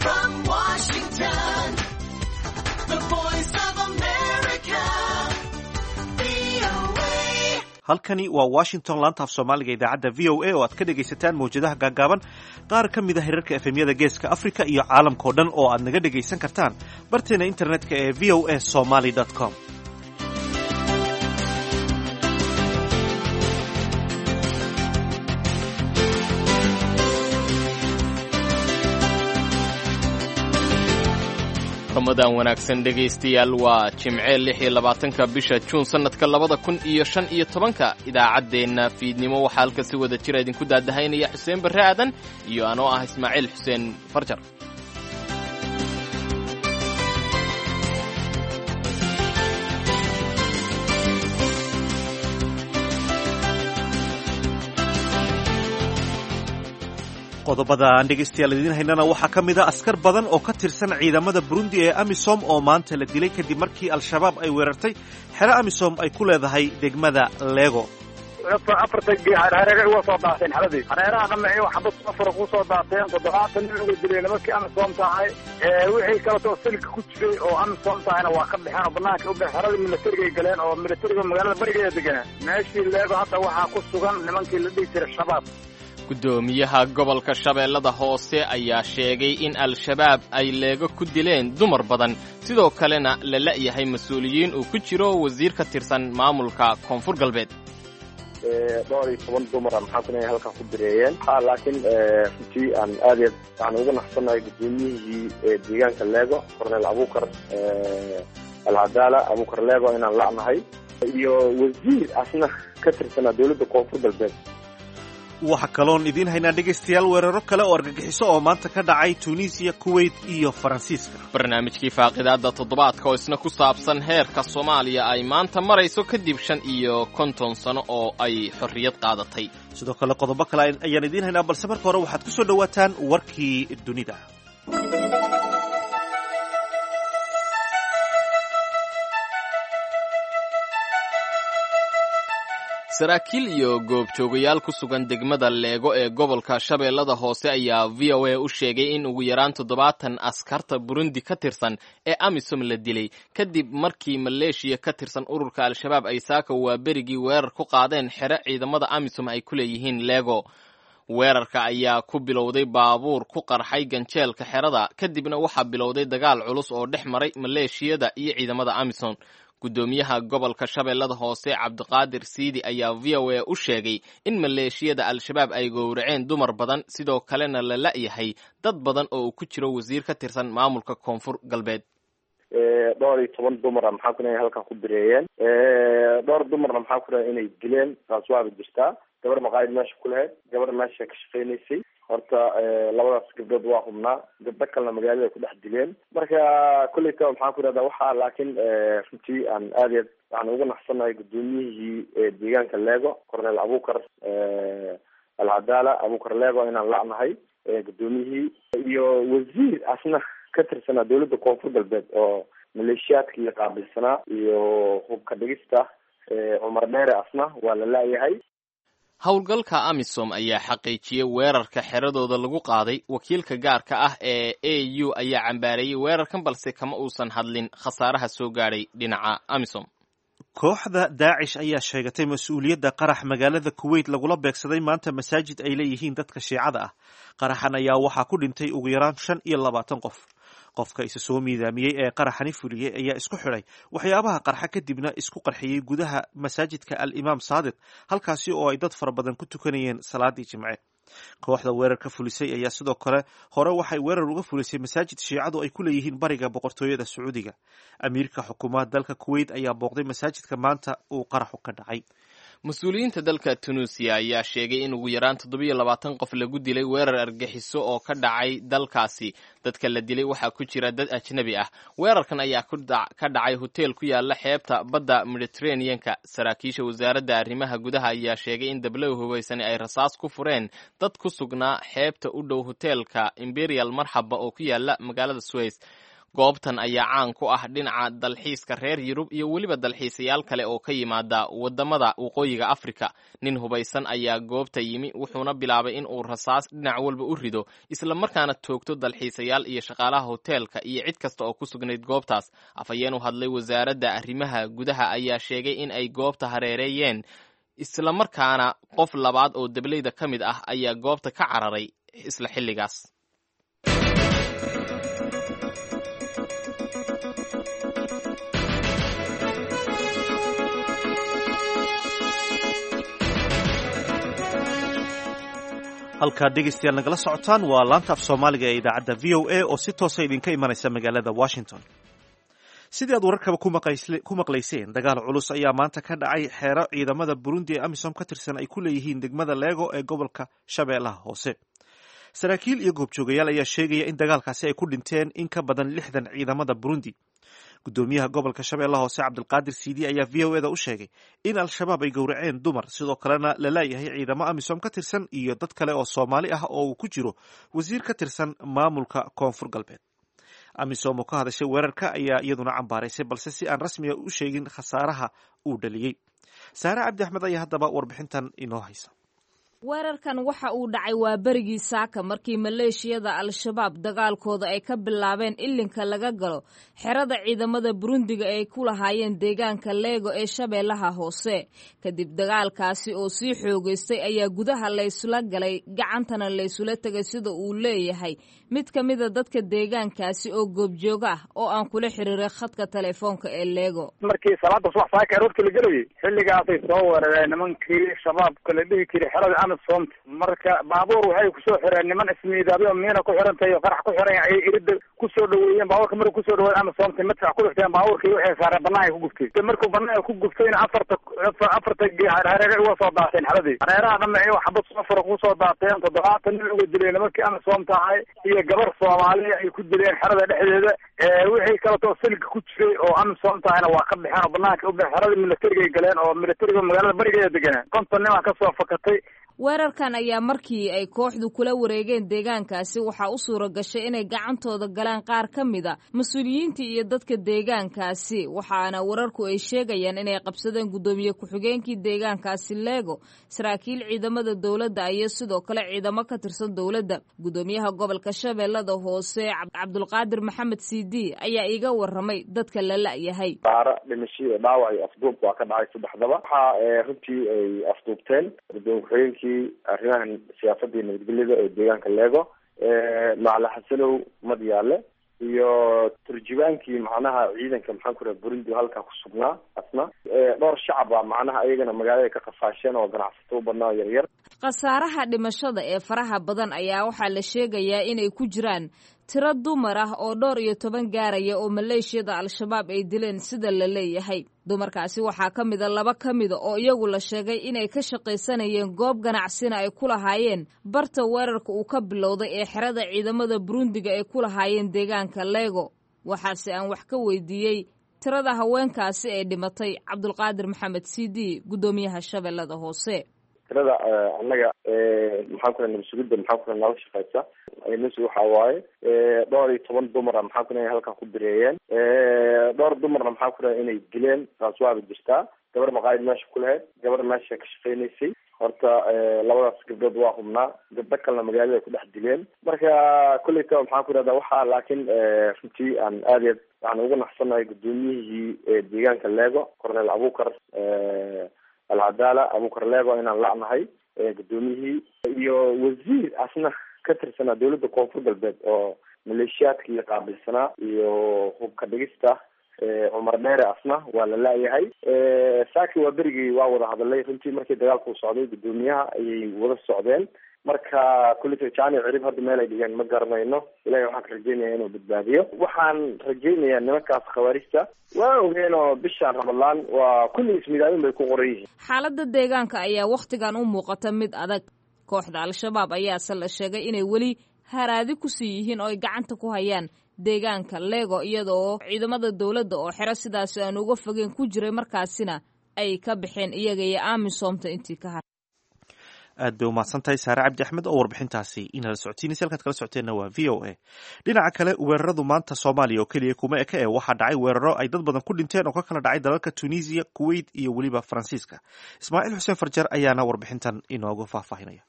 from Washington, the voice of America, VOA. halkani waa washington laanta af soomaaliga idaacadda v o a oo aad ka dhegaysataan mawjadaha gaagaaban qaar ka mid a hirarka efemyada geeska afrika iyo caalamkao dhan oo aad naga dhegaysan kartaan barteena internetka ee v o a somaly com ramadaan wanaagsan dhegaystayaal waa jimce lix iyo labaatanka bisha juun sannadka labada kun iyo shan iyo tobanka idaacaddeenna fiidnimo waxaa halka si wada jira idinku daadahaynaya xuseen barre aadan iyo anoo ah ismaaciil xuseen farjar qodobada aan dhegaystayaal idiin haynana waxaa ka mid a askar badan oo ka tirsan ciidamada burundi ee amisom oo maanta la dilay kadib markii al-shabaab ay weerartay xero amisom ay ku leedahay degmada lego afarta hareere uga soo daateen xaladii hareeraha dhamaci xabad afar ku soo daateen toddobaatan nin uga dilay nimankii amisom tahay wixii kaleto silka ku jiray oo amisom tahayna waa ka baxeen oo banaanka u baxeen xeradii milatarigay galeen oo milatariga magaalada barigeeda deganaa meeshii leego hadda waxaa ku sugan nimankii la dhihi jiray shabaab guddoomiyaha gobolka shabeellada hoose ayaa sheegay in al-shabaab ay leego ku dileen dumar badan sidoo kalena la la'yahay mas-uuliyiin uu ku jiro wasiir ka tirsan maamulka koonfur galbeed dhowr iyo toban dumara maxaa kuna halkan ku bireeyeen ha laakiin runtii aan aad iyo waxaan ugu naxsanahay guddoomiyihii deegaanka leego cornel abukar alcadaala abukar leego inaan la'nahay iyo wasiir asna ka tirsanaa dowladda koonfur galbeed waxaa kaloon idiin haynaa dhegaystayaal weeraro kale oo argagixiso oo maanta ka dhacay tunisiya kuwait iyo faransiiska barnaamijkii faaqidaadda toddobaadka oo isna ku saabsan heerka soomaaliya ay maanta marayso kadib shan iyo konton sano oo ay xorriyad qaadatay sidoo kale qodobo kale ayaan idiin haynaa balse marka hore waxaad ku soo dhowaataan warkii dunida saraakiil iyo goobjoogayaal ku sugan degmada leego ee gobolka shabeellada hoose ayaa v o a u sheegay in ugu yaraan toddobaatan askarta burundi ka tirsan ee amisom la dilay kadib markii maleeshiya ka tirsan ururka al-shabaab ay saaka waa berigii weerar ku qaadeen xero ciidamada amisom ay ku leeyihiin leego weerarka ayaa ku bilowday baabuur ku qarxay ganjeelka xerada kadibna waxaa bilowday dagaal culus oo dhex maray maleeshiyada iyo ciidamada amisom guddoomiyaha gobolka shabeellada hoose cabdiqaadir siidi ayaa v o a u sheegay in maleeshiyada al-shabaab ay gowraceen dumar badan sidoo kalena la la'yahay dad badan oo uu ku jiro wasiir ka tirsan maamulka koonfur galbeed dhowr iyo toban dumara maxaa kuna halkan ku bireeyeen dhowr dumarna maxaa kuna inay dileen taas waaba jirtaa gabar maqaayid meesha ku lahayd gabar meesha ka shaqeynaysay horta labadaas gabdhood waa hubnaa gabdho kalena magaalada ku dhex dileen marka kolleyta maxaan ku irahdaa waxaa laakiin runtii aan aad iyo waxaan ugu naxsanahay guddoomiyihii deegaanka leego cornel abukar alcadaala abukar leego inaan la'nahay guddoomiyihii iyo wasiir asna ka tirsanaa dowladda koonfur galbeed oo maleeshiyaadkii qaabilsanaa iyo hubka dhigista cumar dheere asna waa la la'yahay howlgalka amisom ayaa xaqiijiyey weerarka xeradooda lagu qaaday wakiilka gaarka ah ee a u ayaa cambaareeyey weerarkan balse kama uusan hadlin khasaaraha soo gaadhay dhinaca amisom kooxda daacish ayaa sheegatay mas-uuliyadda qarax magaalada kuwait lagula beegsaday maanta masaajid ay leeyihiin dadka shiicada ah qaraxan ayaa waxaa ku dhintay ugu yaraan shan iyo labaatan qof qofka isa soo miidaamiyey ee qaraxani fuliyey ayaa isku xidhay waxyaabaha qarxa kadibna isku qarxiyey gudaha masaajidka al imaam saadiq halkaasi oo ay dad fara badan ku tukanayeen salaadii jimce kooxda weerarka fulisay ayaa sidoo kale hore waxay weerar uga fulisay masaajid shiicadu ay ku leeyihiin bariga boqortooyada sacuudiga amiirka xukuumaha dalka kuwait ayaa booqday masaajidka maanta uu qaraxu ka dhacay mas-uuliyiinta dalka tunuusiya ayaa sheegay in ugu yaraan toddobiyo labaatan qof lagu dilay weerar argaxiso oo ka dhacay dalkaasi dadka la dilay waxaa ku jira dad ajnabi ah weerarkan ayaa ka dhacay hoteel ku yaala xeebta badda mediterraneanka saraakiisha wasaaradda arrimaha gudaha ayaa sheegay in dablow hubaysani ay rasaas ku fureen dad ku sugnaa xeebta u dhow hoteelka imperial marxaba oo ku yaala magaalada sways goobtan ayaa caan ku ah dhinaca dalxiiska reer yurub iyo weliba dalxiisayaal kale oo ka yimaada waddamada waqooyiga afrika nin hubaysan ayaa goobta yimi wuxuuna bilaabay in uu rasaas dhinac walba u rido islamarkaana toogto dalxiisayaal iyo shaqaalaha hoteelka iyo cid kasta oo ku sugnayd goobtaas afhayeen u hadlay wasaaradda arrimaha gudaha ayaa sheegay in ay goobta hareereeyeen islamarkaana qof labaad oo dableyda ka mid ah ayaa goobta ka cararay isla xilligaas halkaad dhegaystayaal nagala socotaan waa laanta af soomaaliga ee idaacadda v o a oo si toosa idinka imanaysa magaalada washington sidii aad wararkaba ku maqlayseen dagaal culus ayaa maanta ka dhacay xeero ciidamada burundi ee amisom ka tirsan ay ku leeyihiin degmada leego ee gobolka shabeellaha hoose saraakiil iyo goobjoogayaal ayaa sheegaya in dagaalkaasi ay ku dhinteen in ka badan lixdan ciidamada burundi gudoomiyaha gobolka shabeellaha hoose cabdilqaadir siidi ayaa v o eda u sheegay in al-shabaab ay gowraceen dumar sidoo kalena la laayahay ciidamo amisom ka tirsan iyo dad kale oo soomaali ah oo uu ku jiro wasiir ka tirsan maamulka koonfur galbeed amisom oo ka hadashay weerarka ayaa iyaduna cambaaraysay balse si aan rasmiga u sheegin khasaaraha uu dhaliyey saare cabdi axmed ayaa haddaba warbixintan inoo haysa weerarkan waxa uu dhacay waa berigii saaka markii maleeshiyada al-shabaab dagaalkooda ay ka bilaabeen ilinka laga galo xerada ciidamada burundiga ay ku lahaayeen deegaanka leego ee shabeellaha hoose kadib dagaalkaasi oo sii xoogaystay ayaa gudaha laysula galay gacantana laysula tegay sida uu leeyahay mid ka mida dadka deegaankaasi oo goobjooga ah oo aan kula xiriiray khadka telefoonka ee leego markii salaada subax saaka aroorta la gelayay xilligaasay soo weerareen nimankii shabaabka la dhihi jiray xerada amisoomta marka baabuur waxay kusoo xireen niman ismiidaabyo miina ku xirantahay oo qarax ku xiran ayay irida kusoo dhaweeyeen baabuurka markuu kusoo dhaweey amisoomta madfac ku dhifteen baabuurkii waxay saareen banaanka ku guftay markuu banaanka ku guftayna afarta afarta hareere uga soo daateen xeradii hareeraha dhambe ay xabad safara kusoo daateen toddobaatan nin uga dileen nimankii amisoomta ahay iyo gabar soomaaliya ay ku dileen xerada dhexdeeda wixii kaletoo silka ku jiray oo amisoomta ahayna waa ka baxeen oo banaanka u baxeen xerada militariga ay galeen oo militariga magaalada barigeeda deganeen konton nimaa kasoo fakatay weerarkan ayaa markii ay kooxdu kula wareegeen deegaankaasi waxaa u suura gashay inay gacantooda galaan qaar ka mid a mas-uuliyiintii iyo dadka deegaankaasi waxaana wararku ay sheegayaan inay qabsadeen guddoomiye ku-xigeenkii deegaankaasi leego saraakiil ciidamada dowladda iyo sidoo kale ciidamo ka tirsan dowladda guddoomiyaha gobolka shabeellada hoose cabdulqaadir maxamed cd ayaa iiga waramay dadka la la-yahay daara dhimasho iyo dhaawac iyo afduub waa ka dhacay saddexdaba waxaa runtii ay afduubteen gudoomiye ku-xigeenkii arrimahan siyaasadii nabadgelyada ee deegaanka leego macala xasanow madyaale iyo turjubaankii macnaha ciidanka maxaan ku raha burundi halkaa ku sugnaa asna dhowr shacaba macnaha iyagana magaalada ka qafaasheen oo ganacsato u badnaa yaryar khasaaraha dhimashada ee faraha badan ayaa waxaa la sheegayaa inay ku jiraan tiro dumar ah oo dhowr iyo toban gaaraya oo maleeshiyada al-shabaab ay dileen sida la leeyahay dumarkaasi waxaa ka mida laba ka mida oo iyagu la sheegay inay ka shaqaysanayeen goob ganacsina ay ku lahaayeen barta weerarka uu ka bilowday ee xerada ciidamada burundiga ay ku lahaayeen deegaanka leego waxaase aan wax ka weydiiyey tirada haweenkaasi ee dhimatay cabdulqaadir maxamed cd guddoomiyaha shabeellada hoose tirada annaga maxaan ku nabad sugidda maxaan ku nala shaqeysa ns waxa waaye dhowr iyo toban dumara maxaan ku halkan ku bireeyeen dhowr dumarna maxaan ku inay dileen taas waaba jirtaa gabar maqaayid meesha ku lahayd gabar meesha ka shaqeynaysay horta labadaas gabdhood waa hubnaa gabdho kalena magaalada ay ku dhex dileen marka kolleyta maxaan ku ihahda waxaa laakiin runtii aan aad iy waxaan ugu naxsanahay guddoomiyihii deegaanka leego cornel abukar alcadaala abukar leego inaan lacnahay guddoomiyihii iyo wasiir asna ka tirsanaa dawladda koonfur galbeed oo maleeshiyaadkii qaabilsanaa iyo hubka dhigista cumar dheere asna waa la la-yahay saaki waa berigii waa wada hadalay runtii markii dagaalku socday guddoomiyaha ayay wada socdeen marka kullita jani cirib hadda meel ay dhigeen ma garanayno ilahi waxaan ka rajeynaya inuu badbaadiyo waxaan rajeynayaa nimankaas khawaarijta waa ogeen oo bishaan ramadlaan waa kulli ismidaabin bay ku qoran yihiin xaaladda deegaanka ayaa wakhtigan u muuqata mid adag kooxda al-shabaab ayaase la sheegay inay weli haraadi kusii yihiin oo ay gacanta ku hayaan deegaanka leego iyada oo ciidamada dowladda oo xero sidaasi aan uga fogeen ku jiray markaasina ay ka baxeen iyaga iyo amisoomta intii ka har aad bay umahadsan tahay saare cabdi axmed oo warbixintaasi inala socotiinaysa halkaad kala socoteenna waa v o a dhinaca kale weeraradu maanta soomaaliya oo keliya kuma eka e waxaa dhacay weeraro ay dad badan ku dhinteen oo ka kala dhacay dalalka tunisiya kuwait iyo weliba faransiiska ismaaciil xuseen farjar ayaana warbixintan inoogu faahfaahinaya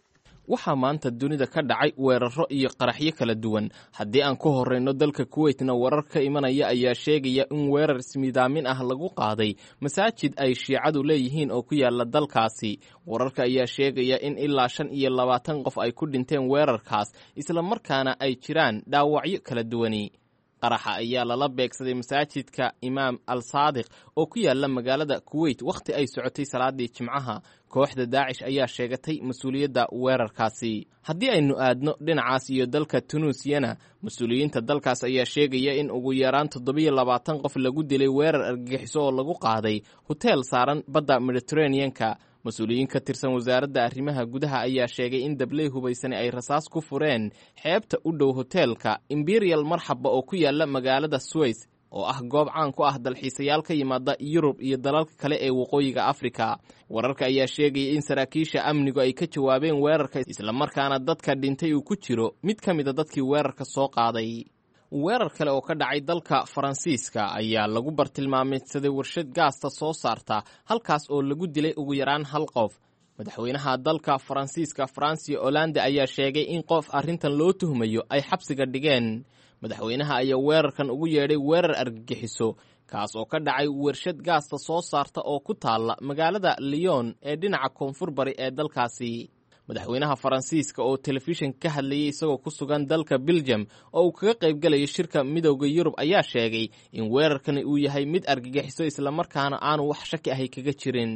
waxaa maanta dunida ka dhacay weeraro iyo qaraxyo kala duwan haddii aan ku horreyno dalka kuweytna warar ka imanaya ayaa sheegaya in weerar ismidaamin ah lagu qaaday masaajid ay shiicadu leeyihiin oo ku yaala dalkaasi wararka ayaa sheegaya in ilaa shan iyo labaatan qof ay ku dhinteen weerarkaas islamarkaana ay jiraan dhaawacyo kala duwani qaraxa ayaa lala beegsaday masaajidka imaam al saadiq oo ku yaala magaalada kuweyt wakhti ay socotay salaadii jimcaha kooxda daacish ayaa sheegatay mas-uuliyadda weerarkaasi haddii aynu aadno dhinacaas iyo dalka tunuusiyana mas-uuliyiinta dalkaas ayaa sheegaya in ugu yaraan toddobiyo labaatan qof lagu dilay weerar argagixiso oo lagu qaaday hoteel saaran badda mediteraneanka mas-uuliyiin ka tirsan wasaaradda arrimaha gudaha ayaa sheegay in dabley hubaysani ay rasaas ku fureen xeebta u dhow hoteelka imperial marxaba oo ku yaala magaalada suweys oo ah goob caan ku ah dalxiisayaal ka yimaada yurub iyo dalalka kale ee waqooyiga afrika wararka ayaa sheegaya in saraakiisha amnigu ay ka jawaabeen weerarka islamarkaana dadka dhintay uu ku jiro mid ka mida dadkii weerarka soo qaaday weerar kale oo ka dhacay dalka faransiiska ayaa lagu bartilmaameedsaday warshad gaasta soo saarta halkaas oo lagu dilay ugu yaraan hal qof madaxweynaha dalka faransiiska fransiya olande ayaa sheegay in qof arrintan loo tuhmayo ay xabsiga dhigeen madaxweynaha ayaa weerarkan ugu yeedhay weerar argagixiso kaas oo ka dhacay warshad gaasta soo saarta oo ku taalla magaalada lyon ee dhinaca koonfur bari ee dalkaasi madaxweynaha faransiiska oo telefishin ka hadlayay isagoo ku sugan dalka belgium oo uu kaga qayb galayo shirka midowda yurub ayaa sheegay in weerarkani uu yahay mid argagixiso islamarkaana aanu wax shaki ahay kaga jirin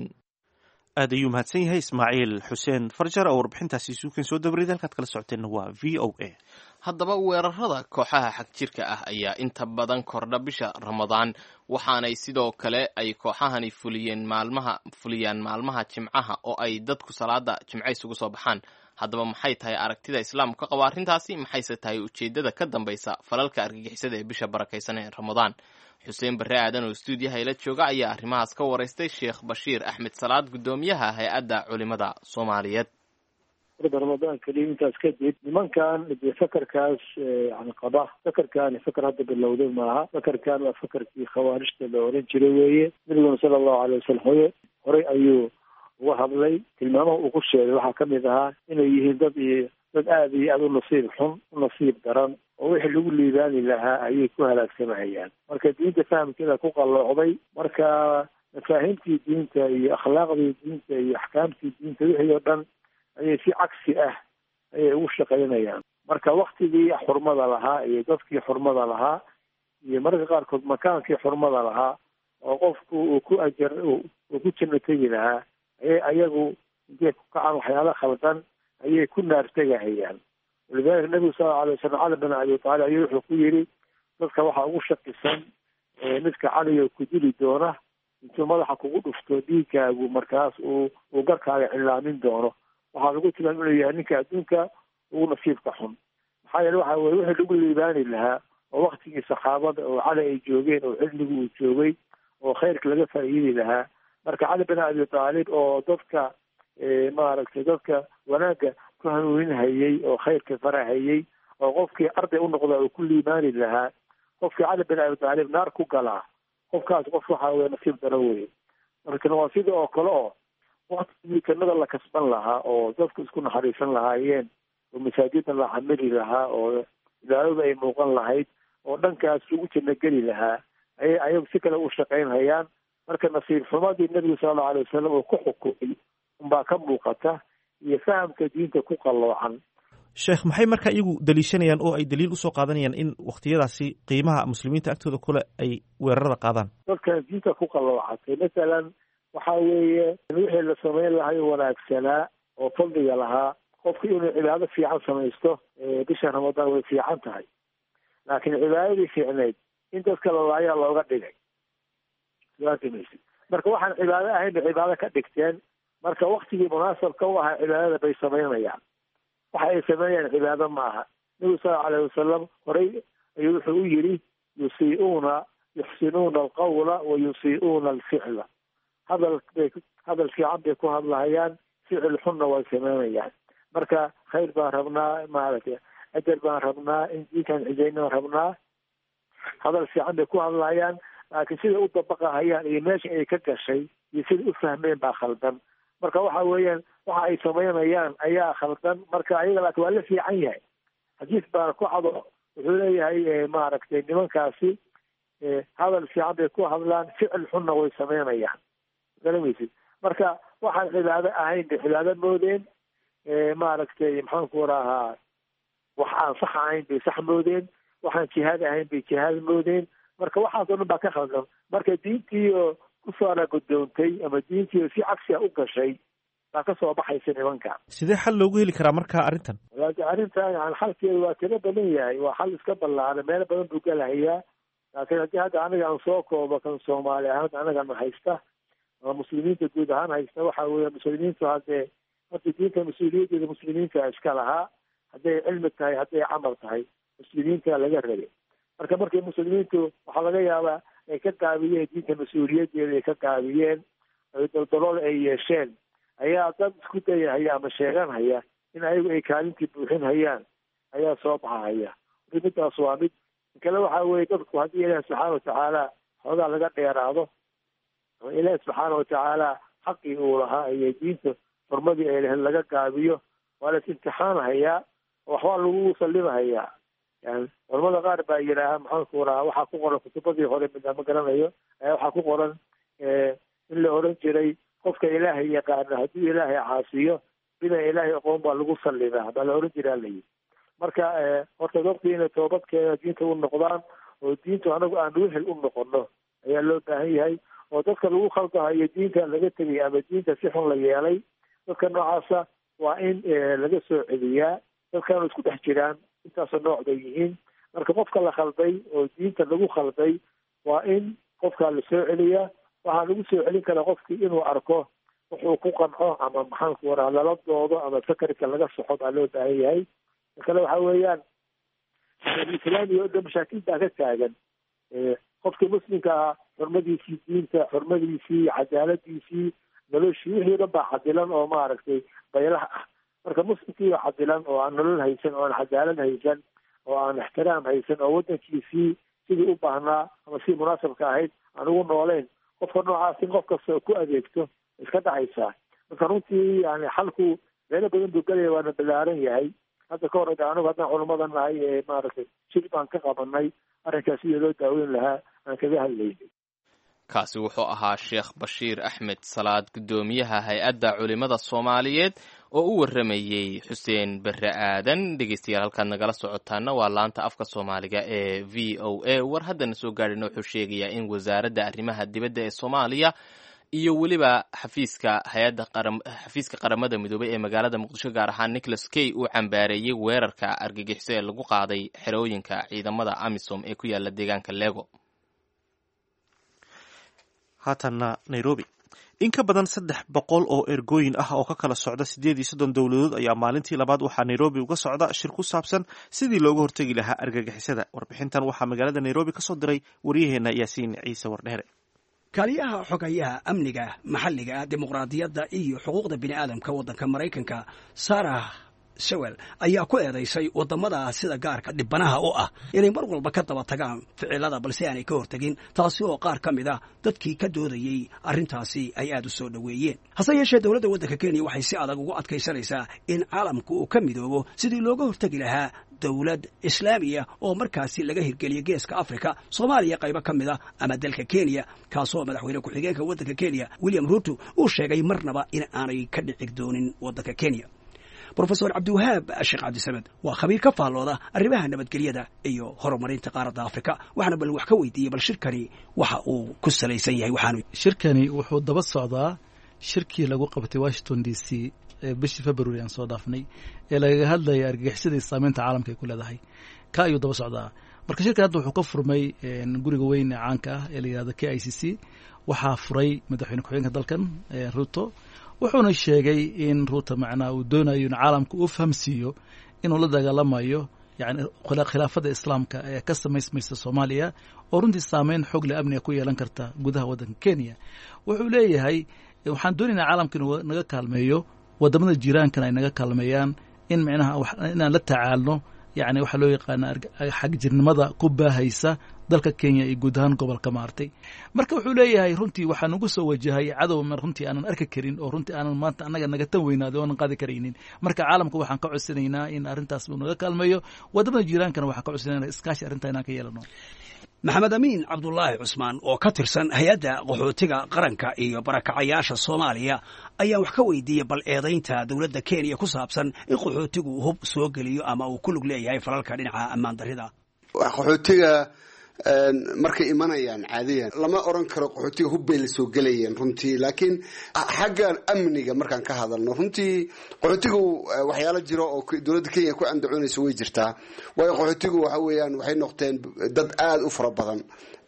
aad ayuu mahadsan yahay ismaaciil xuseen farjar oo warbixintaasi suukan soo dabarida halkaad kala socoteenna waa v o a haddaba weerarada kooxaha xagjirka ah ayaa inta badan kordha bisha ramadaan waxaanay sidoo kale ay kooxahani fuliyeen maalmaha fuliyaan maalmaha jimcaha oo ay dadku salaada jimce isugu soo baxaan haddaba maxay tahay aragtida islaamku ka qaba arrintaasi maxayse tahay ujeeddada ka dambaysa falalka argagixisada ee bisha barakaysan ee ramadaan xuseen barre aadan oo stuudiyaha ila jooga ayaa arrimahaas ka waraystay sheekh bashiir axmed salaad guddoomiyaha hay-adda culimada soomaaliyeed ramadaan keliya intaas kadib nimankan dee fakarkaas yani qaba fakarkaani fakar hadda bilowday maaha fakarkan waa fakarkii khawaarijta la oran jiray weeye nabiguna sala allahu alay wasalam hoye horey ayuu uga hadlay tilmaamaha uu ku sheegay waxaa kamid ahaa inay yihiin dad iyo dad aada iyo aada u nasiib xun u nasiib daran oo wixii lagu liibaani lahaa ayay ku halaagsamahayaan marka diinta fahamkeeda ku qalloocday marka mafaahiimtii diinta iyo akhlaaqdii diinta iyo axkaamtii diinta wixii oo dhan ayay si cagsi ah ayay ugu shaqaynayaan marka waktigii xurmada lahaa iyo dadkii xurmada lahaa iyo mararka qaarkood makaankii xurmada lahaa oo qofku uu ku ajar uu ku janno tegi lahaa ayay ayagu intay ku kacaan waxyaala khaldan ayay ku naartegahayaan walidalika nabigu sal lla alay wasalam cali bin abi taalib ayuu wuxuu ku yidhi dadka waxaa ugu shakisan midka caliga ku dili doona intuu madaxa kugu dhufto dhiigkaagu markaas uu uu garkaaga cilaamin doono waxaa lagu tilmaam inuu yahay ninka adduunka ugu nasiibka xun maxaa yeele waxa weye wixii lagu liibaani lahaa oo waktigii saxaabada oo cali ay joogeen oo xilligii uu joogay oo khayrka laga faa'iidi lahaa marka cali bin abi taalib oo dadka maaragtay dadka wanaagga ku hanuuninhayey oo khayrka farahayey oo qofkii arday u noqda uu ku liibaani lahaa qofkii cali bin abi taalib naar ku galaa qofkaas qof waxa weye nasiib daro weye markan waa sida oo kale oo waktigii jannada la kasban lahaa oo dadku isku naxariisan lahaayeen oo masaajida la camili lahaa oo ilaalada ay muuqan lahayd oo dhankaas lagu janno geli lahaa ayay ayagu si kale u shaqaynhayaan marka nasiib xumadii nebigu sala allau alay wasalam uu ku xukumay unbaa ka muuqata iyo fahamka diinta ku qalloocan sheekh maxay marka iyagu daliishanayaan oo ay daliil usoo qaadanayaan in wakhtiyadaasi qiimaha muslimiinta agtooda kule ay weerarada qaadaan dadkan diinta ku qalloocatay masalan waxa weeye wixii la samayn lahay wanaagsanaa oo fadliga lahaa qofku inuu cibaado fiican samaysto bisha ramadaan way fiican tahay laakiin cibaadadii fiicnayd in dadka lalaayaa looga dhigay maysid marka waxaan cibaado ahayn bay cibaado ka dhigteen marka waktigii munaasabka u ahaa cibaadada bay samaynayaan waxa ay sameeyaan cibaado ma aha nabigu sala alayh wasalam horey ayuu wuxuu u yidhi yusii'uuna yuxsinuuna alqawla wa yusii'uuna alficla hadal bay hadal fiican bay ku hadlahayaan ficil xunna way sameynayaan marka khayr baan rabnaa maaragtay ajar baan rabnaa in diinkan cijayna rabnaa hadal fiican bay ku hadlayaan laakiin siday u dabaqahayaan iyo meesha ay ka gashay iyo siday u fahmeen baa khaldan marka waxa weeyaan waxa ay samaynayaan ayaa khaldan marka ayaga laakiin waa la fiican yahay xadiis baana ku cado wuxuu leeyahay maaragtay nimankaasi hadal fiican bay ku hadlaan ficil xunna way samaynayaan garamaysid marka waxaan cibaado ahayn bay cibaado moodeen maaragtay maxaanku rahaa wax aan sax ahayn bay sax moodeen waxaan jihaad ahayn bay jihaad moodeen marka waxaas oo dhan baa ka khaldan marka diintii oo kusoo alagudoontay ama diintii oo si cagsiga u gashay baa kasoo baxaysa nimanka sidee xal loogu heli karaa marka arrintan walaaki arrintan yani xalkeedu waa tiro badan yahay waa xal iska ballaaran meelo badan buu galahayaa laakiin haddii hadda aniga aan soo koobo kan soomaali ahaan anagana haysta ama muslimiinta guud ahaan haysta waxa weeye muslimiintu haddee horta diinta mas-uuliyaddeeda muslimiinta iska lahaa hadday cilmi tahay hadday camal tahay muslimiinta laga rabay marka markay muslimiintu waxaa laga yaabaa ay ka gaabiyeen diinta mas-uuliyaddeeda ay ka gaabiyeen daldalool ay yeesheen ayaa dad isku dayahaya ama sheeganhaya in ayagu ay kaalintii buuxin hayaan ayaa soo baxahaya marka midaas waa mid kale waxa weye dadku haddii ilaahi subxaana watacaala xoogaa laga dheeraado ama ilaahi subxaana watacaala xaqii uu lahaa iyo diinta xurmadii ay lahayd laga gaabiyo waa las imtixaanhayaa oo waxbaa lagu sallimahayaa yani culamada qaar baa yidhaaha maxaanku rahaa waxaa ku qoran kutubadii hore mida ma garanayo ayaa waxaa ku qoran in la oran jiray qofka ilaahay yaqaana hadduu ilaahay caasiyo bina ilaahay aqoon baa lagu sallimaa baa la oran jiraa layihi marka horta dadku inay toobadkeena diinta u noqdaan oo diintu anagu aan wehel u noqono ayaa loo baahan yahay oo dadka lagu khaldahayo diinta laga tegay ama diinta si xun la yeelay dadka noocaasa waa in laga soo celiyaa dadkaanu isku dhex jiraan intaasoo nooc bay yihiin marka qofka la khalday oo diinta lagu khalday waa in qofkaa la soo celiyaa waxaa lagu soo celin karaa qofkii inuu arko wuxuu ku qanco ama maxaanku waraa lala doodo ama sakarka laga soxo baa loo baahan yahay kale waxa weeyaan islaamiga o dhan mashaakil baa ka taagan qofkii muslimka ahaa xurmadiisii diinta xurmadiisii cadaaladiisii noloshii wixii o dhan baa cadilan oo maaragtay baylaha ah marka muslimkii oo cadilan oo aan nolol haysan oo aan cadaalad haysan oo aan ixtiraam haysan oo waddankiisii sidii u baahnaa ama sidii munaasabka ahayd aan ugu nooleyn qofka noocaas in qof kasta oo ku adeegto iska dhacaysaa marka runtii yani xalku meelo badan buu gelaya waana ballaaran yahay hadda ka hor anigu haddaan culamada nahay ee maaragtay shir baan ka qabanay arrinkaas sidii loo daaweyn lahaa aan kaga hadlaynay kaasi wuxuu ahaa sheekh bashiir axmed salaad guddoomiyaha hay-adda culimada soomaaliyeed oo u warramayey xuseen berre aadan dhegeystayaal halkaad nagala socotaana waa laanta afka soomaaliga ee v o a war haddana soo gaadhina wuxuu sheegayaa in wasaaradda arrimaha dibadda ee soomaaliya iyo weliba xafiiska hay-adda xafiiska qaramada midoobey ee magaalada muqdisho gaar ahaan nicholas kay uu cambaareeyey weerarka argagixiso ee lagu qaaday xerooyinka ciidamada amisom ee ku yaala deegaanka lego haatanna nairobi in ka badan saddex boqol oo ergooyin ah oo ka kala socda siddeed iyo soddon dowladood ayaa maalintii labaad waxaa nairobi uga socda shir ku saabsan sidii looga hortegi lahaa argagixisada warbixintan waxaa magaalada nairobi ka soo diray waryaheena yaasiin ciise wardheere kaaliyaha xogayaha amniga maxalliga dimuqraadiyadda iyo xuquuqda bini'aadamka waddanka maraykanka sarah sewel ayaa ku eedaysay waddamada sida gaarka dhibanaha u ah inay mar walba ka daba tagaan ficilada balse aanay ka hortegin taasi oo qaar ka mid a dadkii ka doodayey arrintaasi ay aad u soo dhoweeyeen hase yeeshee dowladda waddanka kenya waxay si adag ugu adkaysanaysaa in caalamku uu ka midoobo sidii looga hortegi lahaa dowlad islaamiya oo markaasi laga hirgeliya geeska afrika soomaaliya qaybo ka mid a ama dalka kenya kaasoo madaxweyne ku-xigeenka waddanka kenya william ruto uu sheegay marnaba in aanay ka dhici doonin waddanka kenya rofesor cabdiwahaab sheekh cabdisamed waa khabiir ka faallooda arrimaha nabadgelyada iyo horumarinta qaaradda afrika waxaana bal wax ka weydiiyey bal shirkani waxa uu ku salaysan yahay waxaanu shirkani wuxuu daba socdaa shirkii lagu qabtay washington d c bishii february aan soo dhaafnay ee lagaga hadlaya argagixisadii saameynta caalamka ay ku leedahay ka ayuu daba socdaa marka shirkan hadda wuxuu ka furmay guriga weyn ee caanka ah ee la yihahdo k i c c waxaa furay madaxweyne ku-xigeenka dalkan ruto wuxuuna sheegay in ruuta macnaha uu doonayo in caalamka uu fahamsiiyo inuu la dagaalamayo yani khilaafada islaamka ee ka samaysmaysa soomaaliya oo runtii saameyn xogle amniga ku yeelan karta gudaha waddanka kenya wuxuu leeyahay waxaan doonaynaa caalamka inuu naga kaalmeeyo wadamada jiiraankana ay naga kaalmeeyaan in micnaha inaan la tacaalno yani waxaa loo yaqaana xagjirnimada ku baahaysa dalka kenya iyo guud ahaan gobolka maartay marka wuxuu leeyahay runtii waxaa nagu soo wajahay cadow runtii aanan arki karin oo runtii aanan maanta annaga naga tan weynaaday oonan qaadi karaynin marka caalamka waxaan ka codsanaynaa in arrintaas uu naga kaalmeeyo wadamada jiiraankana waxaan ka codsanayna iskaashi arrintaa inaan ka yeelano maxamed amiin cabdulaahi cusmaan oo ka tirsan hay-adda qaxootiga qaranka iyo barakacayaasha soomaaliya ayaa wax ka weydiiyey bal eedaynta dowladda kenya ku saabsan in qaxootigu hub soo geliyo ama uu ku lug leeyahay falalka dhinaca ammaan darrida qaxootiga markay imanayaan caadiyan lama oran karo qaxootiga hubbay la soo gelayeen runtii laakiin xagga amniga markaan ka hadalno runtii qaxootigu waxyaalo jiro oo dowladda kenya ku andacoonaysa way jirtaa waayo qaxootigu waxa weeyaan waxay noqdeen dad aada u fara badan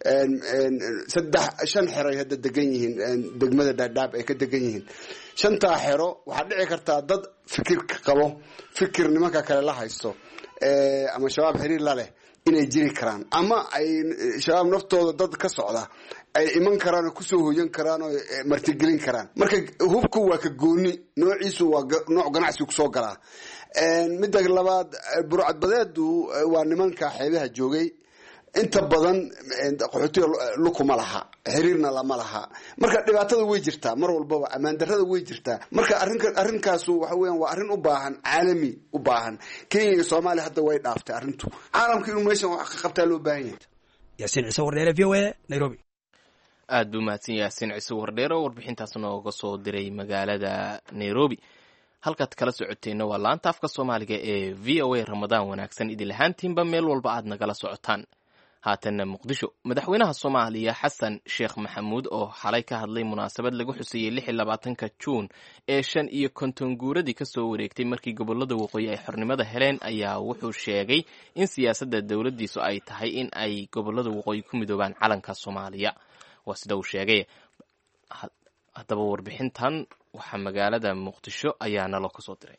saddex shan xeroy hadda degan yihiin degmada dhaadhaab ay ka degan yihiin shantaa xero waxaa dhici kartaa dad fikirka qabo fikir nimanka kale la haysto ama shabaab xiriir la leh inay jiri karaan ama ay shabaab naftooda dad ka socda ay iman karaan oo kusoo hoyan karaan oo martigelin karaan marka hubku waa ka gooni noociisu waa nooc ganacsi kusoo galaa midda labaad burcadbadeedu waa nimanka xeebaha joogay inta badan qaxootiga lukuma laha xiriirna lama laha marka dhibaatada way jirtaa mar walbaba ammaan darrada way jirtaa marka arrinkaasu waxa weyan waa arrin u baahan caalami u baahan kenya iyo soomaaliya hadda way dhaaftay arrintu caalamka inuu meeshan wax ka qabtaa loo baahan yahay yaasiin ciise wardheere v o a nairobi aad buu mahadsan yaasiin ciise wardheere oo warbixintaas nooga soo diray magaalada nairobi halkaad kala socoteenna waa laanta afka soomaaliga ee v o a ramadaan wanaagsan idil ahaantiinba meel walba aad nagala socotaan haatanna muqdisho madaxweynaha soomaaliya xasan sheekh maxamuud oo xalay ka hadlay munaasabad lagu xuseeyey lix iyo labaatanka juun ee shan iyo konton guuradii kasoo wareegtay markii gobolada waqooyi ay xornimada heleen ayaa wuxuu sheegay in siyaasadda dowladdiisu ay tahay in ay gobolada waqooyi ku midoobaan calanka soomaaliya waa sida uu sheegay haddaba warbixintan waxaa magaalada muqdisho ayaa nalo kasoo diray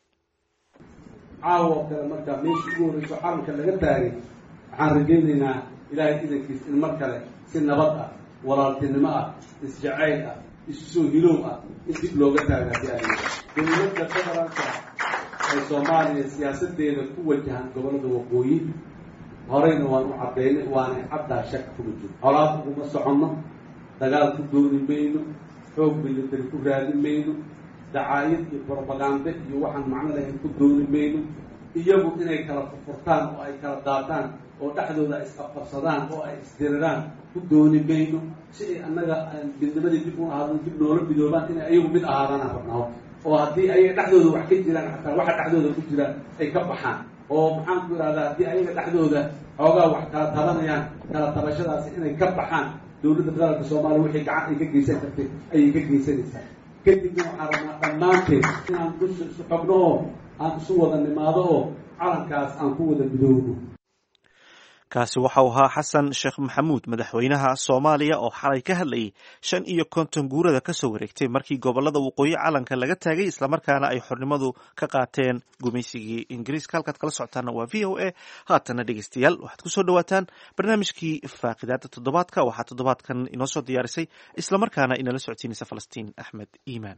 caawa oo kale markaa meeshii ugu horreyso calanka laga taagay waxaan rajaynaynaa ilaahay idankiis in mar kale si nabad ah walaaltinimo ah isjacayl ah isu soo hiloow ah in dib looga taaga haddii aad dowladda federaalka ee soomaaliya siyaasadeeda ku wajahan gobolada waqooyi horeyna waan u caddaynay waanay caddaa shak kuma jiro colaad uguma soconno dagaal ku dooni mayno xoog militari ku raadin mayno dacaayad iyo brobagande iyo waxaan macno lahayn ku dooni mayno iyagu inay kala furfurtaan oo ay kala daataan oo dhexdooda ay isqabqabsadaan oo ay isdiriraan ku dooni mayno si ay annaga midnimadii dib u ahaadaan dib noola midoobaan inay ayagu mid ahaadaan rabnaa oo haddii ayaga dhexdooda wax ka jiraan xataa waxa dhexdooda ku jira ay ka baxaan oo maxaan ku ihahdaa haddii ayaga dhexdooda xoogaa wax kala tabanayaan kala tabashadaasi inay ka baxaan dowladda federaalka soomaaliya wixii gacan ay ka geysan kartay ayay ka geysanaysaa kadibna waxaan rabnaa dhammaanteed inaan dusha isu xogno oo aan isu wada nimaado oo calankaas aan ku wada midoobo kaasi waxau ahaa xasan sheekh maxamuud madaxweynaha soomaaliya oo xalay ka hadlayay shan iyo konton guurada kasoo wareegtay markii gobolada waqooyi calanka laga taagay islamarkaana ay xornimadu ka qaateen gumaysigii ingiriiska halkaad kala socotaana waa v o a haatana dhegeystayaal waxaad kusoo dhawaataan barnaamijkii faaqidaada toddobaadka waxaa toddobaadkan inoo soo diyaarisay islamarkaana inala socodsiinaysa falastiin axmed iimaan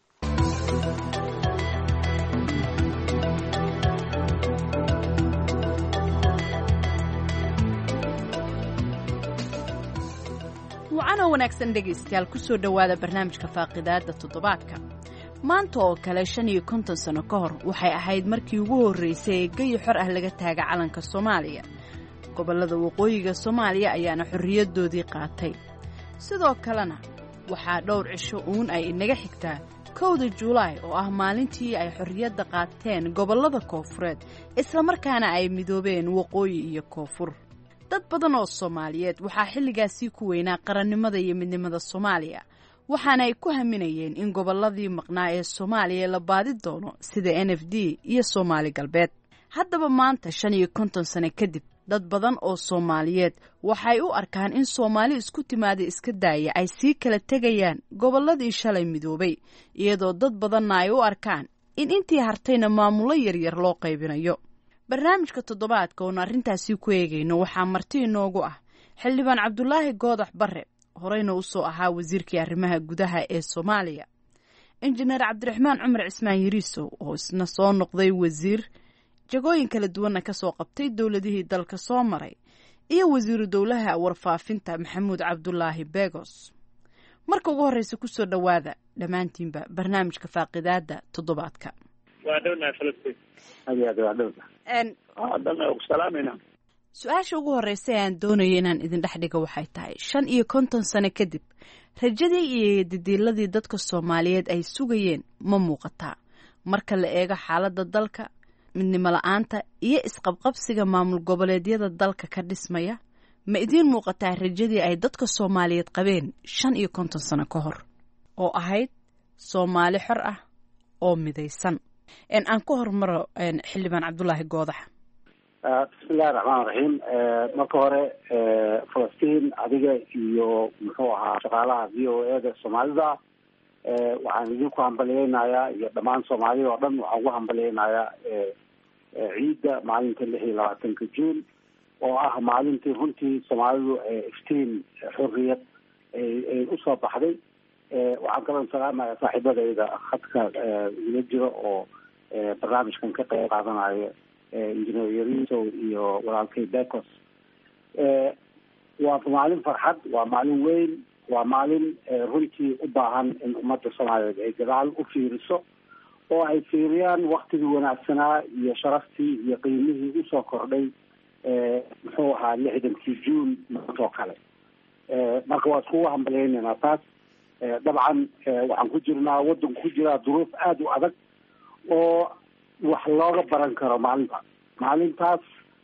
wacanoo wanaagsan dhegaystayaal kusoo dhowaada barnaamijka faaqidaadda toddobaadka maanta oo kale shan iyo konton sano ka hor waxay ahayd markii ugu horraysay ee geyi xor ah laga taaga calanka soomaaliya gobollada waqooyiga soomaaliya ayaana xorriyaddoodii qaatay sidoo kalena waxaa dhowr cisho uun ay inaga xigtaa kowda juulaay oo ah maalintii ay xorriyadda qaateen gobollada koofureed islamarkaana ay midoobeen waqooyi iyo koonfur dad badan oo soomaaliyeed waxaa xilligaasii ku weynaa qarannimada iyo midnimada soomaaliya waxaana ay ku haminayeen in gobolladii maqnaa ee soomaaliya la baadi doono sida n f d iyo soomaali galbeed haddaba maanta shan iyo konton sano kadib dad badan oo soomaaliyeed waxay u arkaan in soomaali isku timaada iska daaya ay sii kala tegayaan gobolladii shalay midoobay iyadoo dad badanna ay u arkaan in intii hartayna maamullo yaryar loo qaybinayo barnaamijka toddobaadka oon arrintaasi ku eegayno waxaa marti inoogu ah xildhibaan cabdulaahi goodax barre horeyna usoo ahaa wasiirkii arrimaha gudaha ee soomaaliya injineer cabdiraxmaan cumar cismaan yariisow oo isna soo noqday wasiir jagooyin kala duwanna kasoo qabtay dowladihii dalka soo maray iyo wasiiru dowlaha warfaafinta maxamuud cabdulaahi begos marka ugu horreysa kusoo dhowaada dhammaantiinba barnaamijka faaqidaada toddobaadka waa dhownahay falastiin aad iyo aad waa dhowna dana ku salaamayna su-aasha ugu horreysa ee aan doonaya inaan idin dhex dhigo waxay tahay shan iyo konton sano kadib rajadii iyo didiiladii dadka soomaaliyeed ay sugayeen ma muuqataa marka la eego xaaladda dalka midnimo la-aanta iyo isqabqabsiga maamul goboleedyada dalka ka dhismaya ma idiin muuqataa rajadii ay dadka soomaaliyeed qabeen shan iyo konton sano ka hor oo ahayd soomaali xor ah oo midaysan aan ku hormaro xildhibaan cabdulaahi goodax bismillahi raxmaan raxiim marka hore falastiin adiga iyo muxuu ahaa shaqaalaha v o e da soomaalida waxaan idinku hambaliyeynayaa iyo dhammaan soomaalida oo dhan waxaan ugu hambaliyeynayaa ciidda maalinta lix iyo labaatanka juun oo ah maalintii runtii soomaalidu iftiin xorriyad ay usoo baxday waxaan kaloo salaamaya saaxiibadayda khadka ila jiro oo barnaamijkan ka qayb qaadanayo engineer yariso iyo walaalkay becos waa maalin farxad waa maalin weyn waa maalin runtii u baahan in ummadda soomaaliyeed ay gadaal u fiiriso oo ay fiiriyaan waktigii wanaagsanaa iyo sharaftii iyo qiimihii usoo kordhay muxuu ahaa lixdankii juun maantoo kale marka waa iskugu hambaleynaynaa taas dabcan waxaan ku jirnaa waddanku ku jiraa duruuf aada u adag oo wax looga baran karo maalintaas maalintaas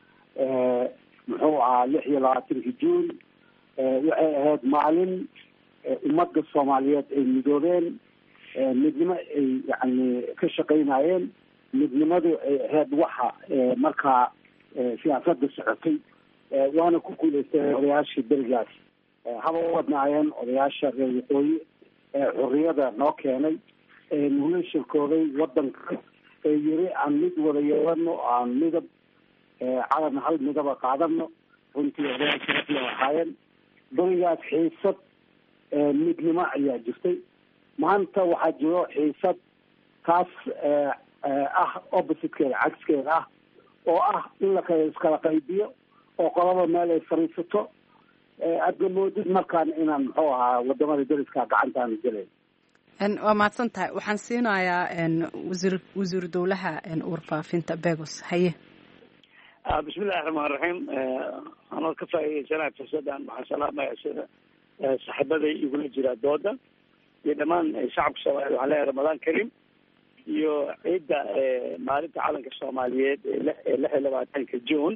muxuu ahaa lix iyo labaatankii juun waxay ahayd maalin ummadda soomaaliyeed ay midoobeen midnimo ay yani ka shaqaynayeen midnimadu ay ahayd waxa markaa siyaasadda socotay waana ku guuleystay odayaashii berigaas haba u wadnaayeen odayaasha reer waqooyi ee xurriyada noo keenay ee nugula shirkooday waddanka ee yiri aan mid wada yeelano aan midab calan hal midaba qaadano runtii odayaasha ahaayeen berigaas xiisad midnimo ayaa jirtay maanta waxaa jiro xiisad taas ah oppositekeeda cagskeeda ah oo ah in la kala iskala qaybiyo oo qolaba meel ay fariisato aadna moodid markaan inaan muxuu ahaa wadamada dariska gacantaanu gelayn waa mahadsan tahay waxaan siinayaa wasiir wasiiru dowlaha warfaafinta begos haye bismillahi raxmaan raxiim anoo ka faa'iideysanaya fursadan waxaan salaamaya sida saaxiibaday igula jira dooda iyo dhammaan shacabka soomaaliyeed waxaan leeyahay ramadaan karim iyo ciidda maalinta calanka soomaaliyeed ee lix iyo labaatanka june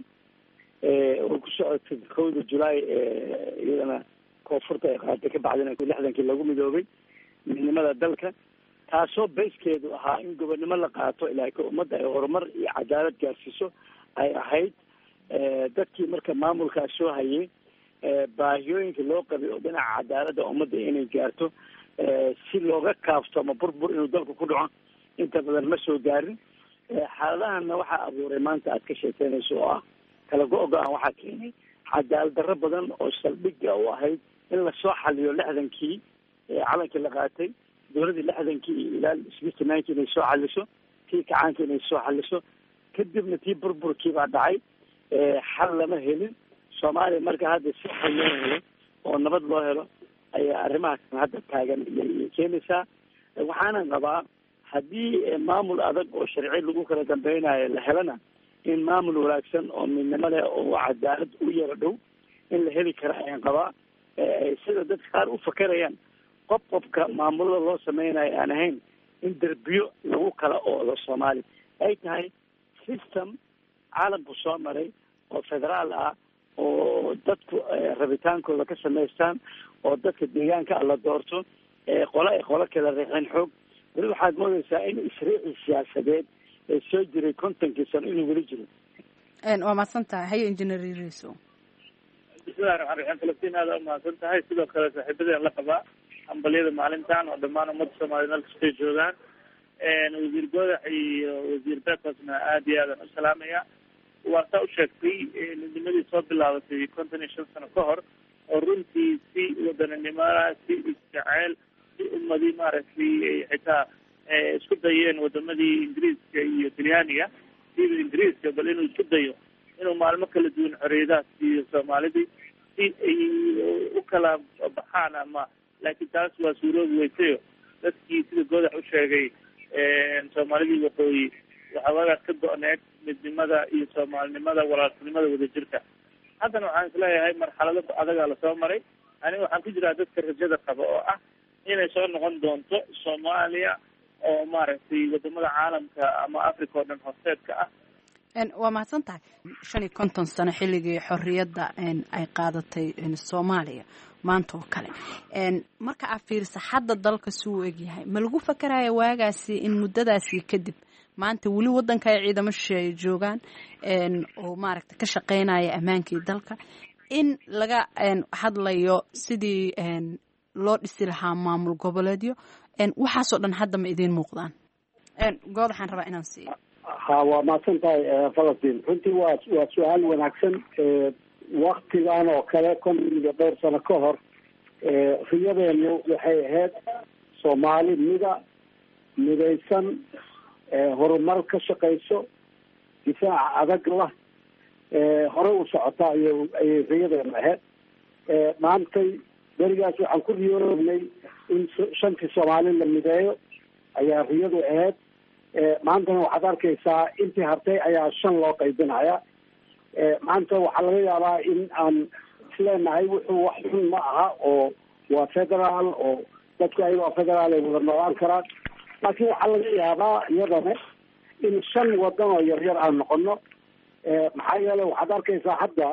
oo ku socotay kowda julaay iyadana koonfurta ay qaatay ka bacdina lixdankii lagu midoobay midnimada dalka taasoo bayskeedu ahaa in gobonnimo la qaato ilaa ka ummadda ay horumar iyo cadaalad gaarsiiso ay ahayd dadkii marka maamulkaas soo hayay baahiyooyinka loo qabay oo dhinaca cadaaladda ummadda inay gaarto si looga kaafto ama burbur inuu dalku ku dhaco inta badan ma soo gaarin xaaladahana waxaa abuuray maanta aad ka sheekeynayso oo ah kala go-go-an waxaa keenay cadaalad darro badan oo saldhigga u ahayd in lasoo xaliyo lixdankii calankii la qaatay dowladii lixdankii ilaa sixty nineki inay soo xaliso tii kacaanka inay soo xaliso kadibna tii burburkii baa dhacay xal lama helin soomaaliya marka hadda si xal loo helo oo nabad loo helo ayaa arrimaha kan hadda taagan iyay keenaysaa waxaanan qabaa haddii maamul adag oo sharci lagu kala dambeynayo la helana in maamul wanaagsan oo midnimo leh oo cadaalad u yara dhow in la heli kara ayaan qabaa sida dadka qaar u fakerayaan qof qofka maamulada loo sameynayo aan ahayn in derbiyo lagu kala oodo soomaaliya ay tahay system caalamku soo maray oo federaal ah oo dadku rabitaankooda ka samaystaan oo dadka deegaanka la doorto qole ay qolo kala reexeen xoog weli waxaad moodeysaa in isriici siyaasadeed ee soo jiray kontonkii sano inuu weli jiro waa mahadsan tahay haye engineer riso bismillahi raxmaan raxiim falastiin aada umahadsan tahay sidoo kale saaxiibadeen la qabaa hambalyada maalintan oo dhammaan ummadda soomaliya meel kastay joogaan wasiir goodax iyo wasiir bekosna aada iyo aadan u salaamaya waa saa u sheegtay midnimadii soo bilaabatay konton iyo shan sano ka hor oo runtii si wadaninimada si isjeceyl ummadii maaragtay ay xitaa isku dayeen wadamadii ingiriiska iyo talyaaniga siiba ingiriiska bal inuu isku dayo inuu maalmo kala duwan xorriyadaha siiyo soomaalidii si ay u kala baxaan ama laakiin taas waa suuroobi weysayo dadkii sida goodax u sheegay soomaalidii waqooyi waxawagaas ka go-need midnimada iyo soomaalinimada walaaltinimada wadajirka haddana waxaan isleeyahay marxalado adagaa lasoo maray aniga waxaan ku jiraa dadka rajada qaba oo ah inay soo noqon doonto soomaaliya oo maaragtay wadamada caalamka ama africa oo dhan horseedka ah waa mahadsan tahay shan iyo konton sano xilligii xorriyadda ay qaadatay soomaaliya maanta oo kale marka aad fiirisa hadda dalka suu egyahay ma lagu fakaraya waagaasi in muddadaasi kadib maanta weli waddanka ay ciidamo shisheeye joogaan oo maaragta ka shaqeynaya ammaankii dalka in laga hadlayo sidii loo dhisi lahaa maamul goboleedyo waxaasoo dhan hadda ma idiin muuqdaan good waxaan rabaa inaan siiyo ha waa mahadsan tahay falastiin runtii waa waa su-aal wanaagsan waktigan oo kale konton iyo dhowr sano ka hor riyadeenu waxay ahayd soomaali mida midaysan horumar ka shaqayso difaaca adag lah hore u socota ay ayay riyadeenu ahayd maantay berigaas waxaan ku riyoognay in shantii soomaali la mideeyo ayaa riyadu ahayd maantana waxaad arkaysaa intii hartay ayaa shan loo qaybinaya maanta waxaa laga yaabaa in aan isleenahay wuxuu wax xun ma aha oo waa federaal oo dadku ayagoo federaal ay wada noolaan karaan laakiin waxaa laga yaabaa iyadana in shan wadan oo yaryar aan noqono maxaa yeelay waxaad arkaysaa hadda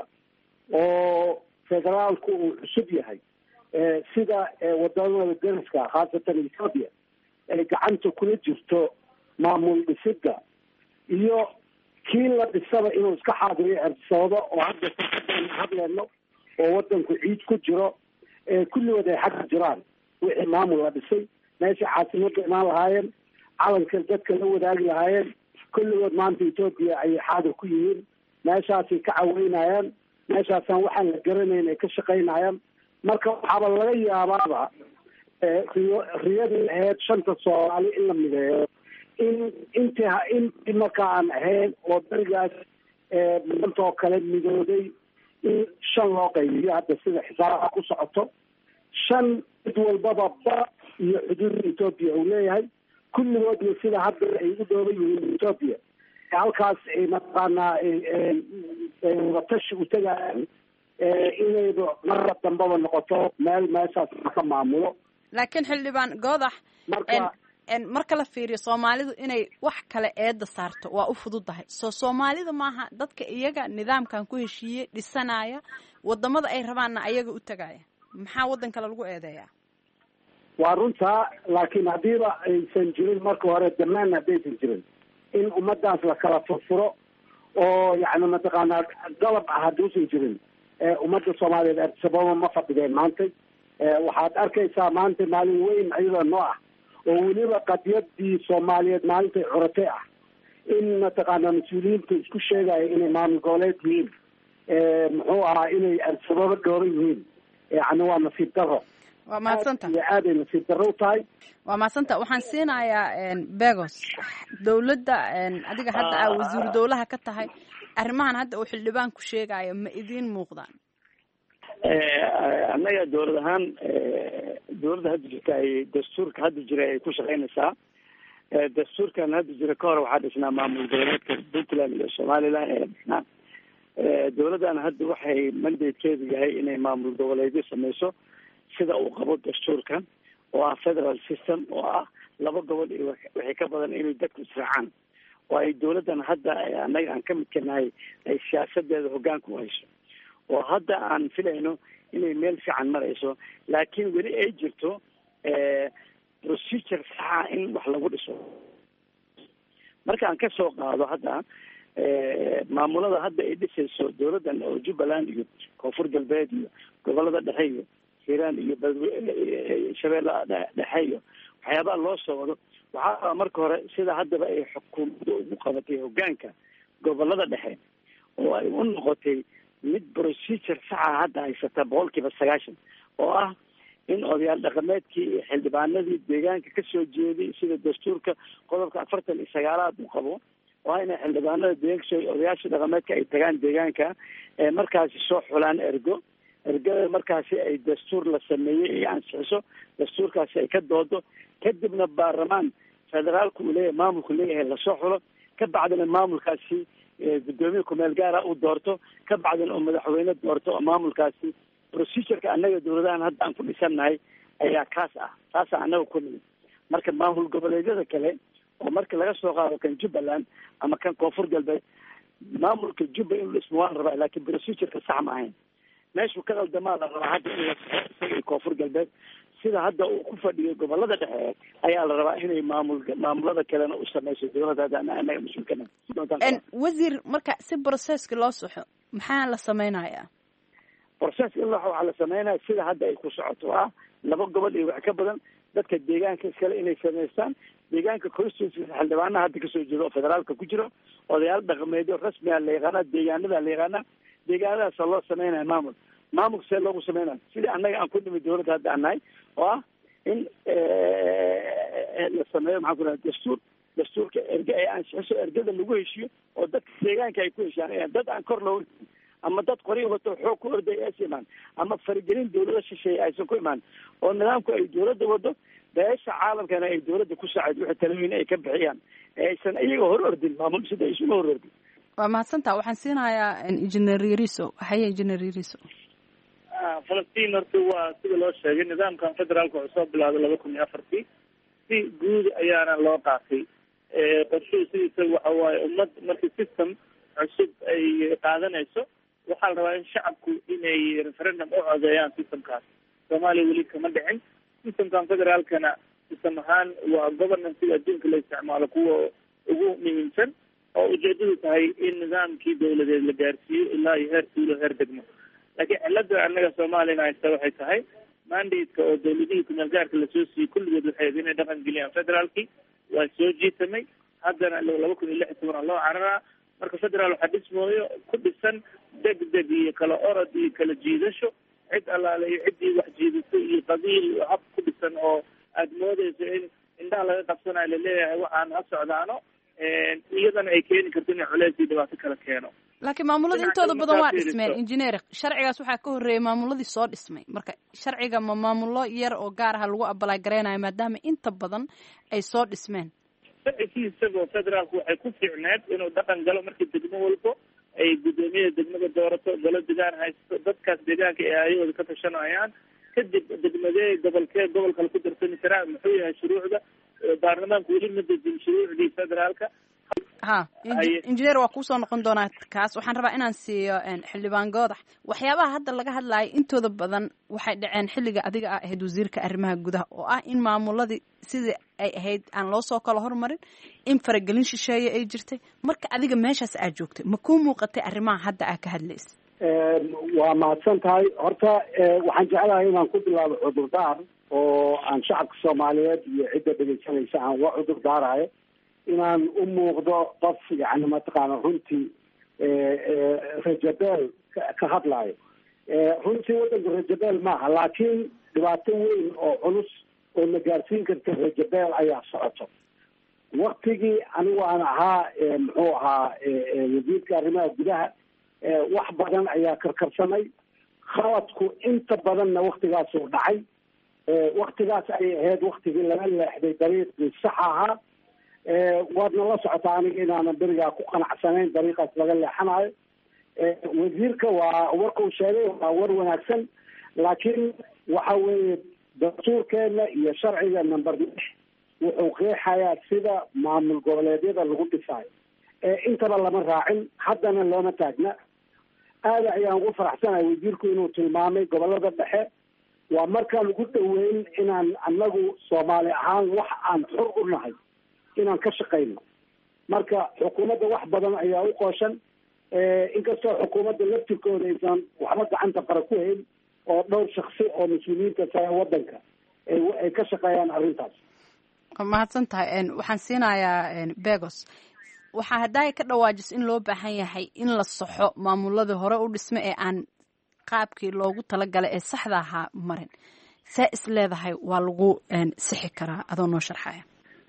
oo federaalku uu cusub yahay sida wadamada deriska khaasatan ethoopia ay gacanta kula jirto maamul dhisidda iyo kii la dhisaba inuu iska xaadiriyo ersoodo oo hadda saaan hadleyno oo wadanku ciid ku jiro kulligood ay xagga jiraan wixii maamul la dhisay meesha caasimada imaan lahaayeen calanka dadka la wadaagi lahaayeen kulligood maanta ethoopia ayay xaadir ku yihiin meeshaasay ka caweynayaan meeshaasaan waxaan la garanayn ay ka shaqaynayaan marka waxaaba laga yaabaaba riyo riyadii ahayd shanta soomaali in la mideeyo in inti intii marka aan ahayn oo berigaas maanta oo kale midooday in shan loo qaybiyo hadda sida xisaabaha ku socoto shan mid walbaba ba iyo xuduudda ethoopia uu leeyahay kulligoodna sida hadda ay u dhooban yihiin ethoopia halkaas ay mataqaanaa watashi u tegayaan inayba marka dambaba noqoto meel meeshaas ka maamulo laakiin xildhibaan goodax marka la fiiriyo soomaalidu inay wax kale eedda saarto waa u fududahay soo soomaalida maaha dadka iyaga nidaamkan ku heshiiyey dhisanaya wadamada ay rabaanna ayaga u tagaya maxaa waddan kale lagu eedeeyaa waa runtaa laakiin haddiiba aysan jirin marka hore damaan haddaysan jirin in ummadaas la kala furfuro oo yani mataqaanaa dalab ah hadduusan jirin ummadda soomaaliyeed arsababa ma fadhideen maanta waxaad arkaysaa maanta maalin weyn iyadoo noo ah oo weliba qadiyadii soomaaliyeed maalintay curatay ah in mataqaanaa mas-uuliyiinta isku sheegaya inay maamul goboleed yihiin muxuu ahaa inay arsababa dhooran yihiin yani waa nasiib daro waa mahadsanta iyo aaday nasiib daro u tahay waa mahadsanta waxaan siinayaa begos dowladda adiga hadda aa wasiiru dowlaha ka tahay arrimahan hadda uu xildhibaanku sheegayo ma idiin muuqdaan annaga dowlad ahaan dowladda hadda jirta ay dastuurka hadda jira ay ku shaqeynaysaa dastuurkan hadda jira ka hor waxaa dhisnaa maamul goboleedka puntland iyo somaliland ee dhisnaa dowladdan hadda waxay mandatekeedu yahay inay maamul goboleedyo sameyso sida uu qabo dastuurkan oo ah federal system oo ah laba gobol iyo wixii ka badan inay dadku israacaan oo ay dowladdan hadda annaga aan ka midka nahay ay siyaasadeeda hoggaanka u hayso oo hadda aan filayno inay meel fiican marayso laakiin weli ay jirto procedure saxa in wax lagu dhiso marka aan kasoo qaado hadda maamulada hadda ay dhisayso dowladdan oo jubbaland iyo koonfur galbeed iyo gobolada dhexe iyo hiiraan iyo shabeellaha dhexe iyo waxyaabaha loo soo wado waxaa marka hore sida haddaba ay xukuumadda ugu qabatay hoggaanka gobolada dhexe oo ay u noqotay mid procedure saxa hadda haysata boqol kiiba sagaashan oo ah in odayaal dhaqameedkii iyo xildhibaanadii deegaanka kasoo jeeday sida dastuurka qodobka afartan iyo sagaalaad uu qabo waa inay xildhibaanada deegaanka soo odayaasha dhaqameedka ay tagaan deegaanka ee markaasi soo xulaan ergo ergada markaasi ay dastuur la sameeyey ay ansixiso dastuurkaasi ay ka doodo kadibna baarlamaan federaalku uu leeyahay maamulku leeyahay lasoo xulo ka bacdina maamulkaasi gudoomiye kumeel gaara uu doorto ka bacdina uu madaxweyne doorto oo maamulkaasi procedureka annaga dawladahan hadda aan ku dhisannahay ayaa kaas ah taasa annaga ku nimid marka maamul goboleedyada kale oo marka laga soo qaado kan jubbaland ama kan koonfur galbeed maamulka jubba inuu dhismo waa la rabaa laakiin procedureka sax ma ahayn meeshuu ka qaldamaa la rabaa hadda in isaga koonfur galbeed sida hadda uu ku fadhiyo gobolada dhexe ayaa la rabaa inay maamul maamulada kalena u sameyso dawladda anaga mas-uulkana wasiir marka si broceska loo soxo maxaa la sameynayaa process in waxaa la sameynaya sida hadda ay ku socoto ah laba gobol iyo wax ka badan dadka deegaanka iskale inay sameystaan deegaanka constituency xildhibaanaha hadda kasoo jeeda oo federaalka ku jiro odayaal dhaqameedyo rasmiga la yaqaana deegaanada la yaqaana deegaanadaasa loo sameynaya maamul maamulka see loogu sameynaya sidii annaga aan ku nimid dawladda hadda aan nahay oo ah in la sameeyo maxaan ku dhaha dastuur dastuurka erge ay ansixiso ergada lagu heshiyo oo dadka deegaanka ay ku heshaan dad aan kor loo ama dad qori wato xoog ku orday aysa imaan ama faragelin dawlada shisheeye aysan ku imaan oo nidaamku ay dawladda wado beesha caalamkana ay dawladda ku saacid wixii talooyin ay ka bixiyaan ee aysan iyaga hor ordin maamul sida isuma hor ordin waa mahadsantaa waxaan siinayaa engineer yariso haye engineer yariso falastiin horta waa sida loo sheegay nidaamkan federaalka wuxuu soo bilaabay laba kun iyo afartii si guud ayaana loo qaatay qorshuhu sidiisa waxa waaye ummad markii system cusub ay qaadanayso waxaa la rabaa in shacabku inay referendum u codeeyaan systemkaas soomaaliya weli kama dhicin systemkan federaalkana system ahaan waa governansiga adduunka la isticmaalo kuwa ugu muhiimsan oo ujeedadu tahay in nidaamkii dawladeed la gaarsiiyo ilaa iyo heer tuulo heer degmo laakiin cilada annaga soomaaliyana haysta waxay tahay mandate-ka oo dawladihii kumeel gaarka lasoo siiyey kulligood waxay ahayd inay dhaqan geliyaan federaalkii waa soo jiitamay haddana laba kun iyo lix iyo toban loo cararaa marka federaal waxaa dhismooyo ku dhisan deg deg iyo kala orod iyo kala jiidasho cid allaale iyo ciddii wax jiidato iyo qabiil hab ku dhisan oo aada moodeyso in indhaha laga qabsanayo laleeyahay waxaan ha socdaano iyadana ay keeni karto inay culeys iyo dhibaato kala keeno laakiin maamulada intooda badan waa dhismeen engineer sharcigaas waxaa ka horreeyay maamuladii soo dhismay marka sharciga ma maamulo yar oo gaar aha lagu abalay gareynayo maadaama inta badan ay soo dhismeen sharcigii isagoo federaalku waxay ku fiicneed inuu dhaqan galo markii degmo walbo ay guddoomiyada degmada doorato galo degaan haysto dadkaas deegaanka ee ayagooda ka tashanayaan kadib degmadee gobolkee gobol kale ku darsami karaa muxuu yahay shuruucda baarlamaanku weli ma dejin shuruucdii federaalka ha injineer waa kuusoo noqon doonaa kaas waxaan rabaa inaan siiyo xildhibaan goodax waxyaabaha hadda laga hadlayo intooda badan waxay dhaceen xilliga adiga ah ahayd wasiirka arrimaha gudaha oo ah in maamuladii sidii ay ahayd aan loo soo kala hormarin in faragelin shisheeye ay jirtay marka adiga meeshaas aad joogtay ma kuu muuqatay arrimaha hadda aa ka hadlaysa waa mahadsan tahay horta waxaan jeclahay inaan ku bilaabo cudurdaar oo aan shacabka soomaaliyeed iyo cidda dhegeysanaysa aan uga cudur daarayo inaan u muuqdo qof yani mataqaana runtii rajabeel ka hadlayo runtii waddanka rajabeel maaha laakiin dhibaato weyn oo culus oo na gaarsiin karta rajabeel ayaa socoto waktigii anigu aan ahaa muxuu ahaa wasiirka arrimaha gudaha wax badan ayaa karkarsamay khaladku inta badanna waktigaasuu dhacay waktigaas ayay ahayd waktigii laga leexday dariiqii sax ahaa waadna la socotaa aniga inaanan berigaa ku qanacsanayn dariiqaas laga leexanayo wasiirka waa warkuu sheegay waa war wanaagsan laakiin waxa weeye dastuurkeena iyo sharciga number lix wuxuu qeexayaa sida maamul goboleedyada lagu dhisayo intaba lama raacin haddana looma taagna aada ayaan ugu faraxsanahay wasiirku inuu tilmaamay gobolada dhexe waa markaan ugu dhaweyn inaan anagu soomaali ahaan wax aan xor u nahay inaan ka shaqayno marka xukuumadda wax badan ayaa u qooshan inkastoo xukuumadda laftirkooda aysan waxba gacanta qara ku hayn oo dhowr shaksi oo mas-uuliyiinta sare wadanka ay ka shaqeeyaan arrintaas mahadsan tahay waxaan siinayaa begos waxaa haddaaya ka dhawaajis in loo baahan yahay in la saxo maamuladii hore u dhisme ee aan qaabkii loogu talagalay ee saxda ahaa marin see is leedahay waa lagu sixi karaa adoo noo sharxaya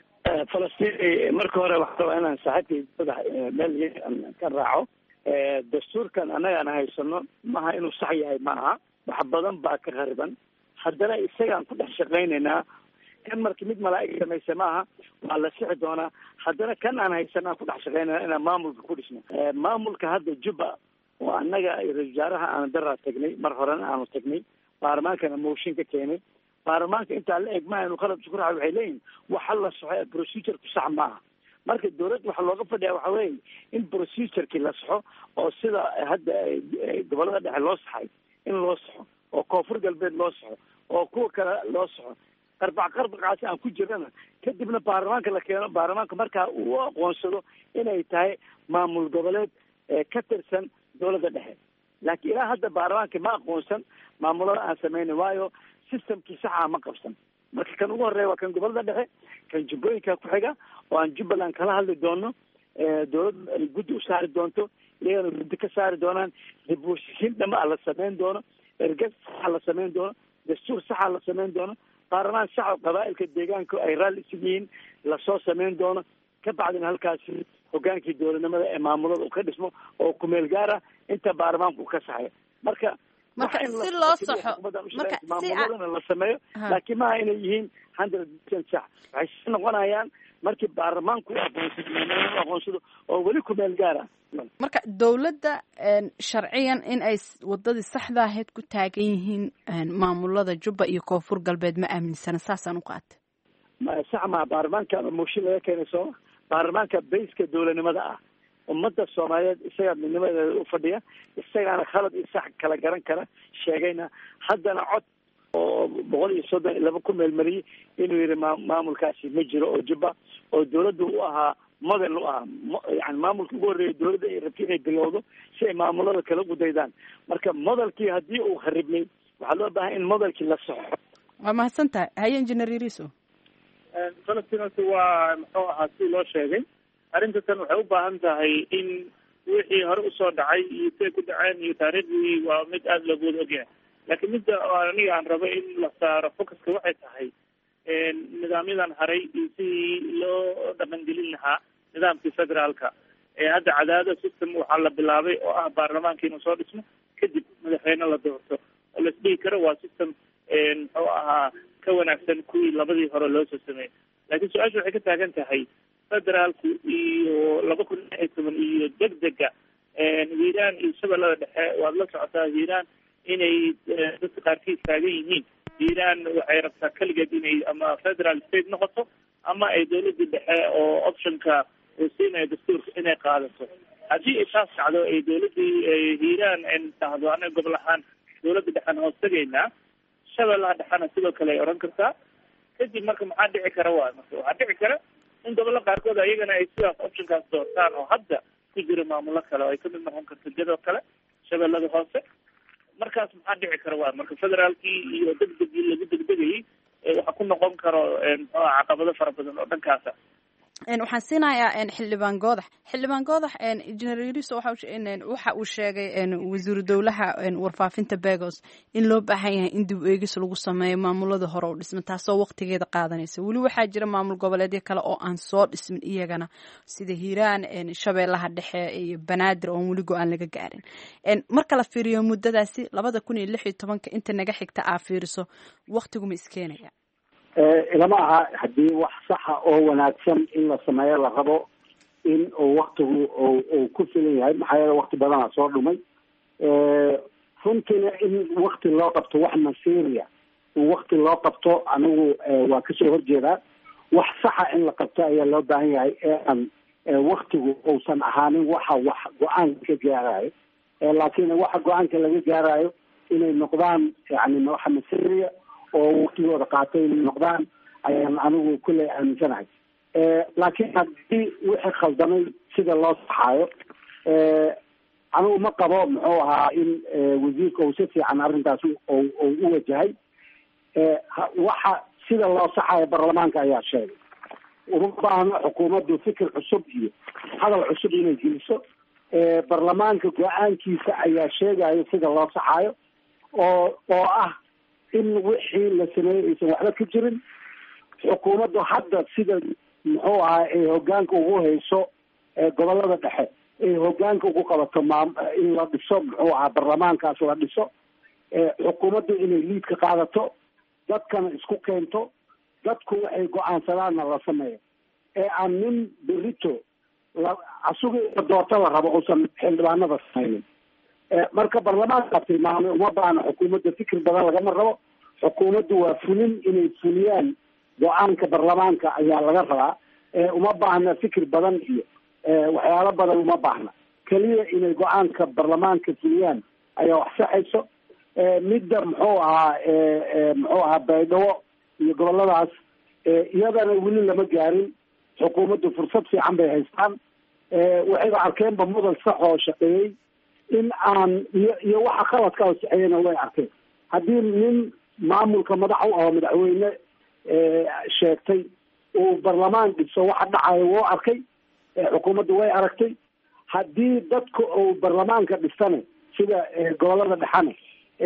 falastiin marka hore waxaa rabaa inaan saaxiibkay madax meel ka raaco dastuurkan annaga aan haysano maaha inuu sax yahay ma aha wax badan baa ka khariban haddana isagaan ku dhex shaqaynaynaa kan marka mid malaa'ig samaysa maaha waa la sixi doonaa haddana kan aan haysano aan ku dhex shaqaynayna inaan maamulka ku dhisno maamulka hadda jubba oo annaga ra-isul wasaaraha aanu daraa tagnay mar horena aanu tagnay baarlamaankana mooshin ka keenay baarlamaanka intaa la eg maaha inu qalab isku raaca waxay leeyihin waxa la saxo ee procedureku sax maaha marka dawladda waxaa looga fadhiya waxa weeye in procedureki la saxo oo sida hadda gobolada dhexe loo saxay in loo saxo oo koonfur galbeed loo saxo oo kuwa kale loo saxo qarbac qarbaqaasi aan ku jirana kadibna baarlamaanka la keeno baarlamaanka markaa uu aqoonsado inay tahay maamul goboleed ka tirsan dawladda dhexe laakiin ilaa hadda baarlamaanka ma aqoonsan maamulada aan sameynin waayo systemkii saxa ma qabsan marka kan ugu horeeya waa kan gobolada dhexe kan jubbooyinka ku xiga oo aan jubbaland kala hadli doono dawladda ay guddi u saari doonto iyagana guddi ka saari doonaan dibuushiin dhama la sameyn doono ergas saxa la sameyn doono dastuur saxa la sameyn doono baarlamaan sax oo qabaailka deegaanka ay raalli isig yihiin lasoo sameyn doono ka bacdina halkaasi hogaankii dowladnimada ee maamulada uu ka dhismo oo kumeel gaara inta baarlamaanka uu ka saxayo marka marka si loo saxo marka si maamuladana la sameeyo laakiin maaha inay yihiin hundred percent sax waxay si noqonayaan markii baarlamaanku aqoonsado maamulada aqoonsado oo weli kumeel gaara marka dowladda sharciyan in ay wadadii saxda ahayd ku taagan yihiin maamulada jubba iyo koonfur galbeed ma aaminsana saasaan u qaatay sax maa baarlamaanka mooshin laga keenay sooma baarlamaanka bayska dowladnimada ah ummadda soomaaliyeed isagaa midnimadeeda u fadhiya isagaana khalad iyo sax kala garan kara sheegayna haddana cod oo boqol iyo soddon iyo laba ku meelmariyey inuu yihi ma maamulkaasi ma jiro oo jubba oo dawladda u ahaa model u ahaa yani maamulka ugu horreeya dawladda ay rabtay inay bilowdo si ay maamulada kala gudaydaan marka modelkii haddii uu kharibnay waxaa loo baahay in modelkii la soxo waa mahadsan tahay haye engineer yariso falastinasi waa muxuu ahaa si loo sheegay arrinta tan waxay u baahan tahay in wixii hore usoo dhacay iyo siay ku dhaceen iyo taariikhdii waa mid aada loogu wada ogyahay laakiin midda aniga aan rabo in la saaro focuska waxay tahay nidaamyadan haray iyo sidii loo dhaqangelin lahaa nidaamkii federaalka ee hadda cadaado system waxaa la bilaabay oo ah baarlamaanka inuu soo dhismo kadib madaxweyne la doorto oo la isdhihi karo waa system muxuu ahaa ka wanaagsan kuwii labadii hore loo soo sameeyey laakiin su-aasha waxay ka taagan tahay federaalku iyo laba kun lix iyo toban iyo degdega hiiraan iyo shabeellada dhexe waad la socotaa hiiraan inay dadka qaarkiis taagan yihiin hiiraan waxay rabtaa keligeed inay ama federal state noqoto ama ay dawladda dhexe oo optionka uu siinayo dastuurka inay qaadato haddii ay taas dhacdo ay dawladdii hiiraan tahdo anaga gobol ahaan dawladda dhexena hoos tegaynaa shabeellaha dhexena sidoo kale ay odhan kartaa kadib marka maxaa dhici kara waay marka waxaa dhici kara in gobollo qaarkood ayagana ay sidaas optionkaas doortaan oo hadda ku jira maamulo kale oo ay kamid noqon karto jadoo kale shabeellada hoose markaas maxaa dhici kara waay marka federaalkii iyo degdegii lagu degdegayay waxaa ku noqon karo muxuu aha caqabado fara badan oo dhankaasa waxaan siinayaa xildhibaan goodax xildhibaan goodax engineer yariso waxa uu sheegay wasiiru dowlaha warfaafinta begos in loo baahan yahay in dib eegis lagu sameeyo maamulada hore u dhisma taasoo waqtigeeda qaadanaysa weli waxaa jira maamul goboleedyo kale oo aan soo dhismin iyagana sida hiiraan shabeellaha dhexe iyo banaadir oon weli go-aan laga gaarin marka la fiiriyo muddadaasi labada kun iyo lix iyo tobanka inta naga xigta aa fiiriso waqtiguma iskeenaya ilama aha haddii wax saxa oo wanaagsan in la sameeyo la rabo in uu waktigu uu ku filan yahay maxaa yeele wakti badana soo dhumay runtiina in wakti loo qabto wax masiria in wakti loo qabto anigu waa kasoo horjeedaa wax saxa in la qabto ayaa loo baahan yahay ee aan waktigu uusan ahaanin waxa wax go-aanka ka gaarayo laakiin waxa go-aanka laga gaarayo inay noqdaan yani waxa masiria oo waktigooda qaatay inay noqdaan ayaan anigu kulley aaminsanahay laakiin haddii wixii khaldamay sida loo saxaayo anigu ma qabo muxuu ahaa in wasiirka uu si fiican arrintaas u u wajahay waxa sida loo saxaayo baarlamaanka ayaa sheegay uma baahno xukuumaddu fikir cusub iyo hadal cusub inay geliso baarlamaanka go-aankiisa ayaa sheegayo sida loo saxaayo oo oo ah in wixii la sameeyey aysan waxba ka jirin xukuumaddu hadda sida muxuu ahaa ay hogaanka ugu hayso gobolada dhexe ay hogaanka ugu qabato maam in la dhiso muxuu ahaa baarlamaankaas la dhiso xukuumaddu inay liid ka qaadato dadkana isku keento dadku waxay go-aansadaanna la sameeyo ee aan nin berito la asuga doorto la rabo uusan xildhibaanada sameynin marka baarlamaanka tilmaamay uma baana xukuumadda fikir badan lagama rabo xukuumaddu waa fulin inay fuliyaan go-aanka baarlamaanka ayaa laga rabaa uma baahna fikir badan iyo waxyaalo badan uma baahna keliya inay go-aanka baarlamaanka fuliyaan ayaa wax saxayso midda muxuu ahaa muxuu ahaa baydhabo iyo goboladaas iyadana weli lama gaarin xukuumaddu fursad fiican bay haystaan waxayba arkeenba mudan sax oo shaqeeyey in aan iyo iyo waxa qaladka oo saxeeyana way arkeen haddii nin maamulka madax u aho madaxweyne sheegtay uu barlamaan dhiso waxa dhacayo wuu arkay xukuumaddu way aragtay haddii dadka uu barlamaanka dhisana sida gobolada dhexane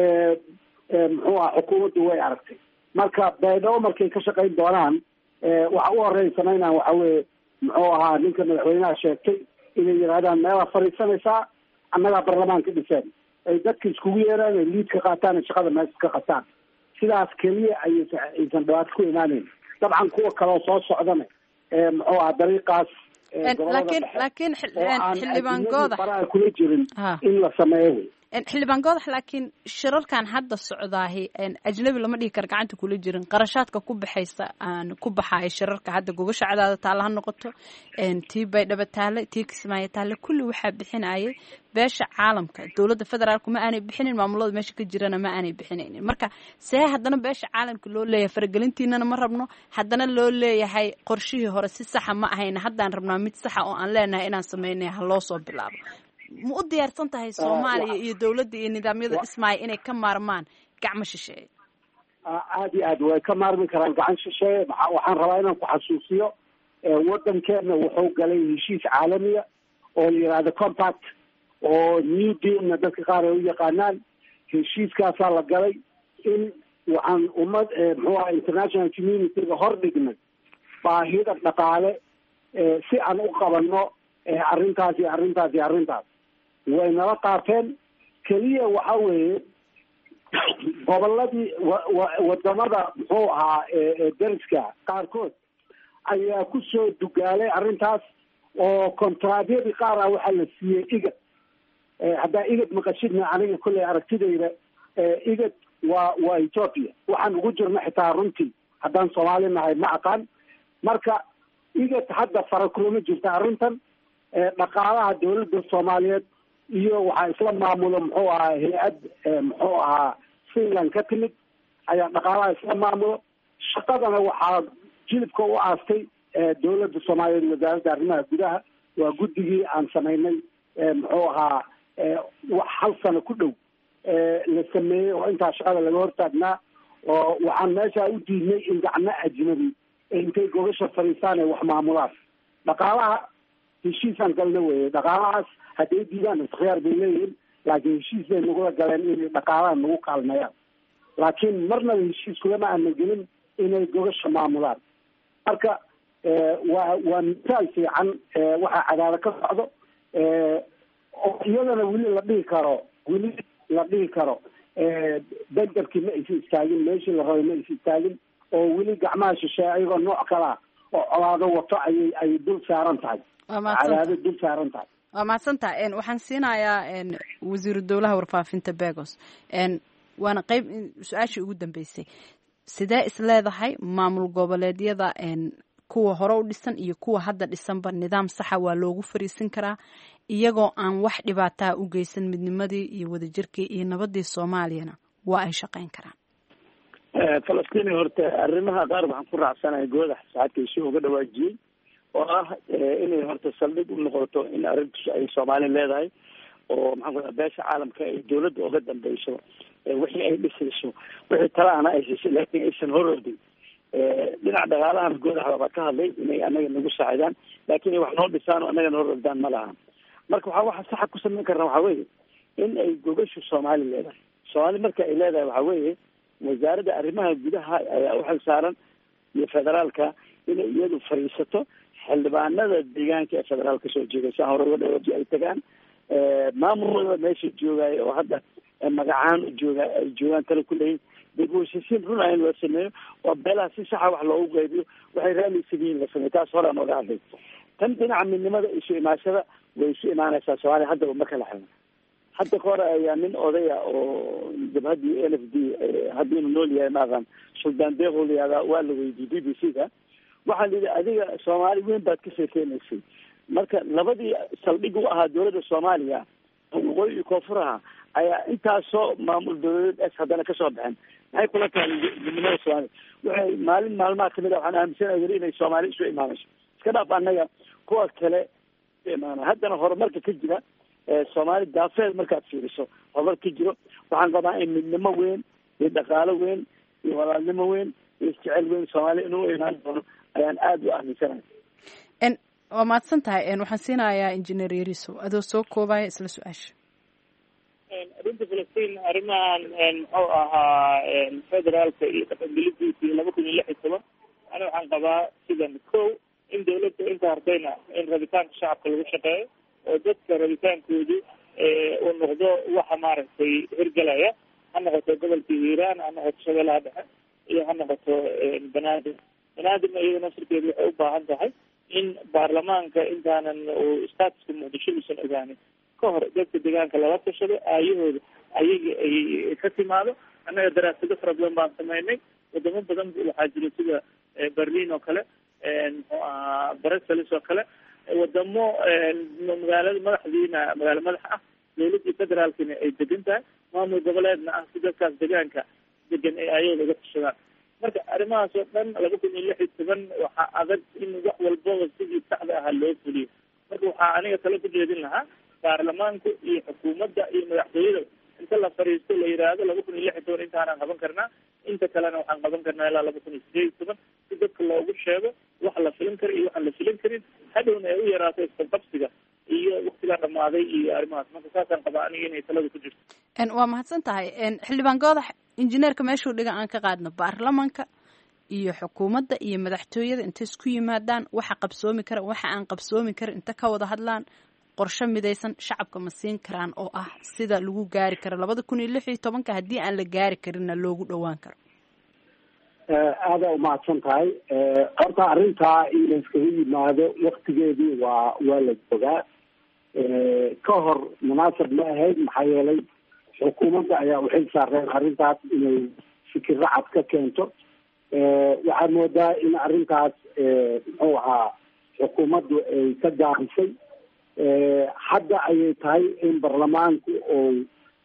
muxuu ah xukuumaddu way aragtay marka baydhabo markay ka shaqayn doonaan waxa u horeyn samaynaan waxa weye muxuu ahaa ninka madaxweynaha sheegtay inay yidhahdaan meelaa fadhiisanaysaa annagaa barlamaanka dhiseen ay dadka iskugu yeeraan ay liid ka qaataan ay shaqada meesha ka qataan sidaas keliya ayaysa aysan dhibaato ku imaaneyn dabcan kuwa kaleo soo socdana muxuu aha dariiqaas laakiin laakiin xildhibaan goodax faraha kula jirin in la sameeyo wey xildhibaan goodax laakiin shirarkan hadda socdaahi ajnabi lama dhihi kara gacanta kula jirin qarashaadka ku baxaysa aan ku baxaaya shirarka hadda gogasha cadaada taale ha noqoto tii baydhaba taale tii kismaayo taale kulli waxaa bixinayay beesha caalamka dowladda federaalku ma aanay bixinin maamulada meesha ka jirana ma aanay bixinaynin marka see haddana beesha caalamka loo leeyahay faragelintiinana ma rabno haddana loo leeyahay qorshihii hore si saxa ma ahayna haddaan rabnaa mid saxa oo aan leenahay inaan sameynay ha loo soo bilaabo ma u diyaarsan tahay soomaaliya iyo dowladda iyo nidaamyada dhismaaya inay ka maarmaan gacmo shisheeye aad iyo aad way ka maarmi karaan gacan shisheeye waxaan rabaa inaan ku xasuusiyo waddankeena wuxuu galay heshiis caalamiya oo la yihahdo compact oo new dealna dadka qaar ay u yaqaanaan heshiiskaasaa la galay in waxaan ummad muxuu aha international communityga hor dhignay baahida dhaqaale si aan u qabanno arrintaas iyo arrintaas iyo arrintaas way nala qaateen keliya waxa weeye goboladii wadamada muxuu ahaa deriska qaarkood ayaa kusoo dugaalay arrintaas oo kontraadyadii qaar ah waxaa la siiyey igad haddaa igad maqashidna aniga kolley aragtidayda igad waa waa ethoopia waxaan ugu jirna xitaa runtii haddaan soomaali nahay ma aqaan marka igad hadda fara kulama jirta arrintan dhaqaalaha dawladda soomaaliyeed iyo waxaa isla maamulo muxuu ahaa hay-ad muxuu ahaa finland ka timid ayaa dhaqaalaha isla maamulo shaqadana waxaa jilibka u aastay dawladda soomaaliyeed wasaaradda arrimaha gudaha waa guddigii aan samaynay muxuu ahaa wax hal sano ku dhow la sameeyey oo intaa shaqada laga hortaagnaa oo waxaan meesha u diidnay in gacmo ajnabi intay gogasha fadhiistaan ay wax maamulaan dhaqaalaha heshiisaan galna weye dhaqaalahaas hadday diidaan iskhiyaar bay leeyihiin laakiin heshiis bay nagula galeen inay dhaqaalaha nagu kaalmeeyaan laakiin marnaba heshiis kulama aana gelin inay gogasha maamulaan marka waa waa misaal fiican waxaa cadaalo ka socdo oo iyadana weli la dhihi karo weli la dhihi karo benderkii ma aysa istaagin meeshii la rabay ma aysa istaagin oo weli gacmaha shisheeye ayagoo nooc kala ah oo colaado wato ayay ay dul saaran tahay cadaado dul saaran tahay waa mahadsantaha waxaan siinayaa wasiiru dowlaha warfaafinta begos waana qeyb su-aashii ugu dambeysay sidee is leedahay maamul goboleedyada kuwa hore u dhisan iyo kuwa hadda dhisanba nidaam saxa waa loogu fariisin karaa iyagoo aan wax dhibaataa u geysan midnimadii iyo wadajirkii iyo nabadii soomaaliyana waa ay shaqeyn karaan falastiin horta arrimaha qaar waxaan ku raacsanahay goodax saxadkiisi uga dhawaajiyey oo ah inay horta saldhig u noqoto in arrintus ay soomaali leedahay oo maxaan ku beesha caalamka ay dawladda uga dambeyso wixii ay dhisayso wixii talaana ay siisay laakiin aysan horordin dhinaca dhaqaalahana goodax waaba ka hadlay inay anaga nagu saacidaan laakiin ay wax noo dhisaan oo anagana horordaan ma laha marka waxaa waxa saxa ku samayn karna waxaa weeye in ay gogashu soomaali leedahay soomaali marka ay leedahay waxaa weeye wasaaradda arrimaha gudaha ayaa uxil saaran iyo federaalka inay iyadu fadhiisato xildhibaanada deegaanka ee federaal kasoo jeeda saa hore uga dhawaji ay tagaan maamulada meesha joogaayo oo hadda magacaan u jooga ay joogaan tala ku leeyihin degwashisiin runa in loo sameeyo oo beelaha si saxa wax loogu qaybiyo waxay raaliysan yihiin la sameeyo taas hore aan oga hadlay tan dhinaca midnimada isu imaashada way isu imaanaysaa soomaaliya haddaba ma kala xidno hadda ka hore ayaa nin odaya oo jabhaddii n f d haddii inu nool yahay maaqan suldaan deeqoo la yihahdaa waa la weydiiyey b b c da waxaa la yidhi adiga soomaali weyn baad ka sheekeynaysay marka labadii saldhig u ahaa dowladda soomaaliya waqooyi iyo koonfur aha ayaa intaasoo maamul dowladeed es haddana kasoo baxeen maxay kula tahay midnimada soomaaliya waxay maalin maalmaha kamid a waxaan aaminsanahay weli inay soomaali isu imaanayso iska dhaaf annaga kuwa kale isu imaana haddana horumarka ka jira soomaali daafeed markaad fiiriso horumar ka jiro waxaan qabaa in midnimo weyn iyo dhaqaalo weyn iyo walaalnimo weyn iyo isjecel weyn soomaaliya inuu imaan doono ayaan aada u aaminsanahay waa mahadsan tahay waxaan siinayaa injineer yariso adoo soo koobaya isla su-aasha arrinta falastiin arrimahan muxuu ahaa federaalka iyo dhaqangelidiisa iyo laba kun iyo lix iyo toban ani waxaan qabaa sidan ko in dawladda inta hartayna in rabitaanka shacabka lagu shaqeeyo oo dadka rabitaankoodu uu noqdo waxa maaragtay hirgalaya ha noqoto gobolka hiiraan ha noqoto shabeellaha dhexe iyo ha noqoto banaadir banaadirna iyada nafsirkeedu waxay u baahan tahay in baarlamaanka intaanan uu statuska muqdisho uusan ogaanin ka hor dadka deegaanka lala tashado aayahooda ayaga ay ka timaado annaga daraasado fara badan baan sameynay wadamo badan waxaa jira sida berlin oo kale muxuu ahaa brussels oo kale wadamo magaalada madaxdiina magaalo madax ah dawladii federaalkina ay degan tahay maamul goboleedna ah si dadkaas deegaanka degan ay ayagooda uga tashadaan marka arrimahaas oo dhan laba kun iyo lix iyo toban waxaa adag in wax walbaba sidii saxda ahaa loo fuliyo marka waxaa aniga talo ku jeedin lahaa baarlamaanku iyo xukuumadda iyo madaxtooyada inta la fariisto la yidhaahdo laba kun iyo lix iyo toban intaanaan qaban karnaa inta kalena waxaan qaban karnaa ilaa laba kun iyo sideed iyo toban si dadka loogu sheego wax la filin karo iyo waxaan la filin karin hadhowna ay u yaraato isqabqabsiga iyo waktigaa dhamaaday iyo arrimahaas marka saasaan qabaa aniga inay talada ku jirto waa mahadsan tahay xildhibaan goodax injineerka meeshuu dhiga aan ka qaadno baarlamanka iyo xukuumadda iyo madaxtooyada intay isku yimaadaan waxa qabsoomi kara waxa aan qabsoomi karin inta ka wada hadlaan qorshe midaysan shacabka ma siin karaan oo ah sida lagu gaari karo labada kun iyo lix iyo tobanka haddii aan la gaari karinna loogu dhowaan karo aada umahadsan tahay horta arrintaa in la iskaga yimaado waktigeedii waa waa la joogaa ka hor munaasab ma ahayd maxaa yeelay xukuumadda ayaa uxil saareen arrintaas inay fikirro cad ka keento waxaad moodaa in arrintaas muxuu ahaa xukuumaddu ay ka gaarisay hadda ayay tahay in baarlamaanku uu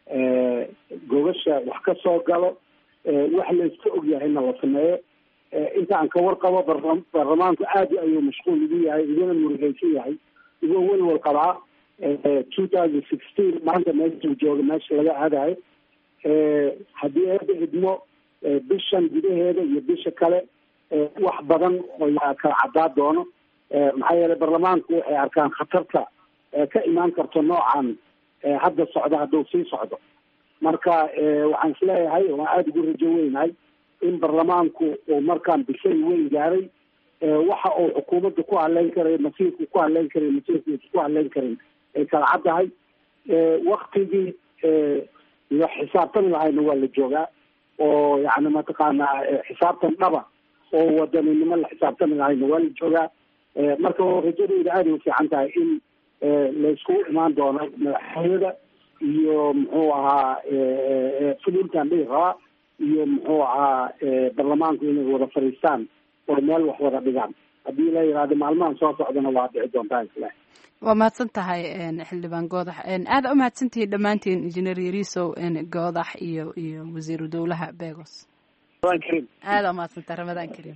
gogasha wax ka soo galo wax layska ogyahayna la sameeyo inta aan ka warqabo baarlamaanku aada ayuu mashquul ugu yahay iguna murugeysan yahay igoo welwal qabaa two thousand sixteen maanta meeshuu jooga meesha laga aadayo haddii eeda idmo bishan gudaheeda iyo bisha kale wax badan oo yaa kala caddaa doono maxaa yeelay baarlamaanku waxay arkaan khatarta ka imaan karto noocan hadda socda hadduu sii socdo marka waxaan isleeyahay waan aada ugu rajo weynahay in baarlamaanku uu markaan bishay weyn gaaray waxa uu xukuumadda ku hadleyn karayo masiirku ku hadleyn karayo masiirkiisa ku hadleyn karin ay kala caddahay waktigii la xisaabtami lahayna waa la joogaa oo yani mataqaanaa xisaabtan dhaba oo wadaninimo la xisaabtami lahayna waa la joogaa marka rajadeyda aaday ufiican tahay in layskugu imaan doono madaxtooyada iyo muxuu ahaa fulintan dhihi rabaa iyo muxuu ahaa baarlamaanku inay wada fadhiistaan oo meel wax wada dhigaan haddii la yihahdo maalmahan soo socdana waa dhici doontaa isle waa mahadsan tahay xildhibaan goodax aada u mahadsantihiin dhammaantiin injineer yarisow goodax iyo iyo wasiiru dowlaha begos aada u mahadsantahay ramadaan kariim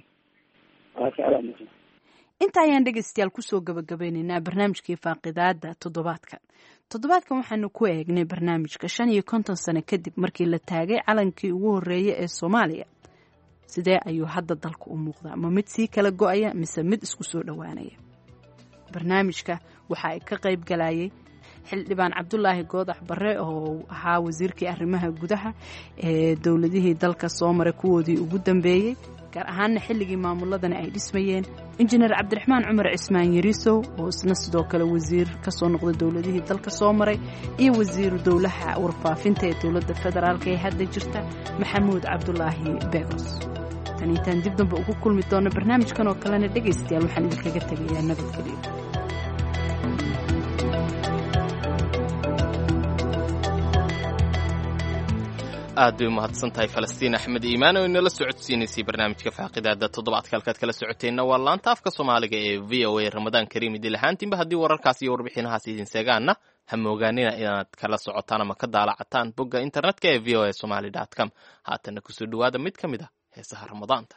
inta ayaan dhegeystayaal kusoo gabagabeyneynaa barnaamijkii faaqidaada toddobaadka toddobaadkan waxaanu ku eegnay barnaamijka shan iyo konton sano kadib markii la taagay calankii ugu horreeyay ee soomaaliya sidee ayuu hadda dalka u muuqdaa ma mid sii kala go-aya mise mid isku soo dhowaanaya barnaamijka waxa ay ka qayb galayay xildhibaan cabdulaahi goodax bare oo ahaa wasiirkii arrimaha gudaha ee dowladihii dalka soo maray kuwoodii ugu dambeeyey gaar ahaanna xilligii maamuladani ay dhismayeen injineer cabdiraxmaan cumar cismaan yariisow oo isna sidoo kale wasiir ka soo noqday dowladihii dalka soo maray iyo wasiiru dowlaha warfaafinta ee dowladda federaalk ee hadda jirta maxamuud cabdulaahi beegos tan intaan dib damba ugu kulmi doono barnaamijkan oo kalena dhegaystayaal waxaan idinkaga tegayaa nabadgelyo aad bay umahadsan tahay falastiin axmed iimaan oo inala socodsiinaysay barnaamijka faaqidaada toddobaadka halkaad kala socoteenna waa laanta afka soomaaliga ee v o a ramadaan kariim idil ahaantiinba haddii wararkaas iyo warbixinahaas idin seegaanna ha moogaanina inaad kala socotaan ama ka daalacataan bogga internetka ee v o a somaly com haatanna kusoo dhowaada mid ka mid ah heesaha ramadaanta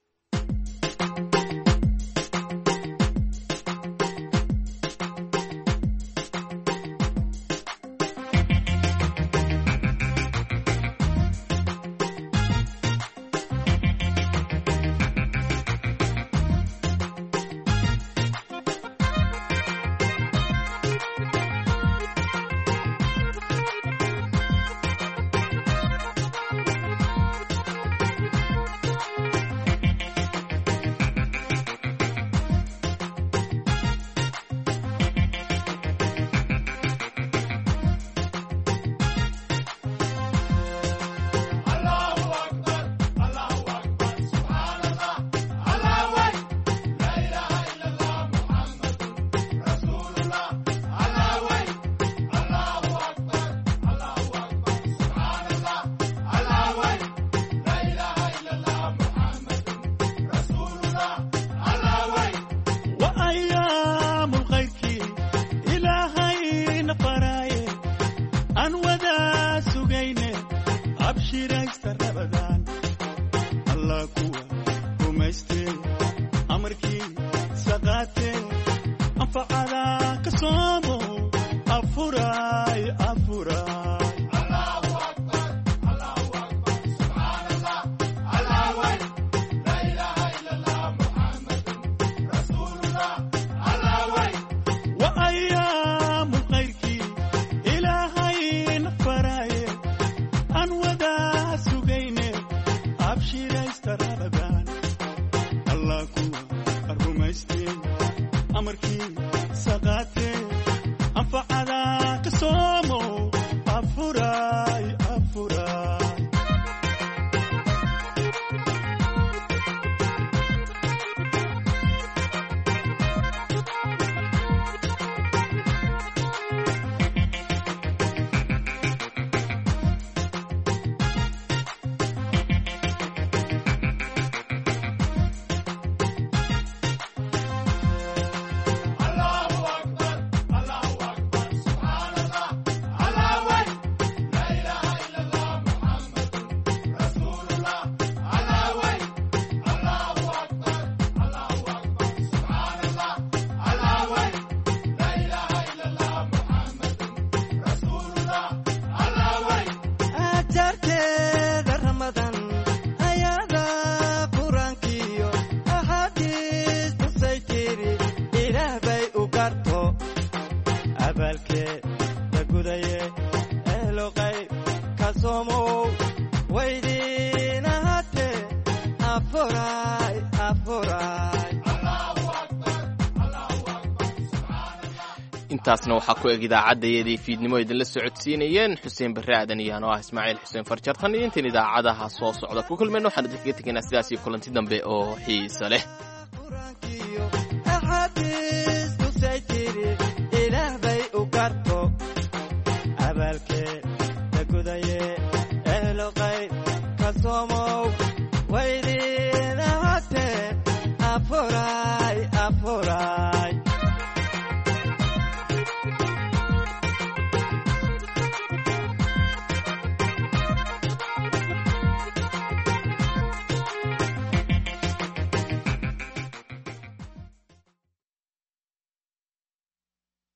intaasna waxaa ku eg idaacaddaiyadii fiidnimo idinla socodsiinayeen xuseen barre aadan iyo anoo ah ismaaciil xuseen farjar tan iyo intayn idaacadaha soo socda ku kulmayna waxaan idinkaga tegaynaa sidaas iyo kulanti dambe oo xiisa leh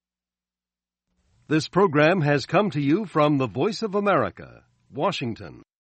This program has come to you from the Voice of America, Washington.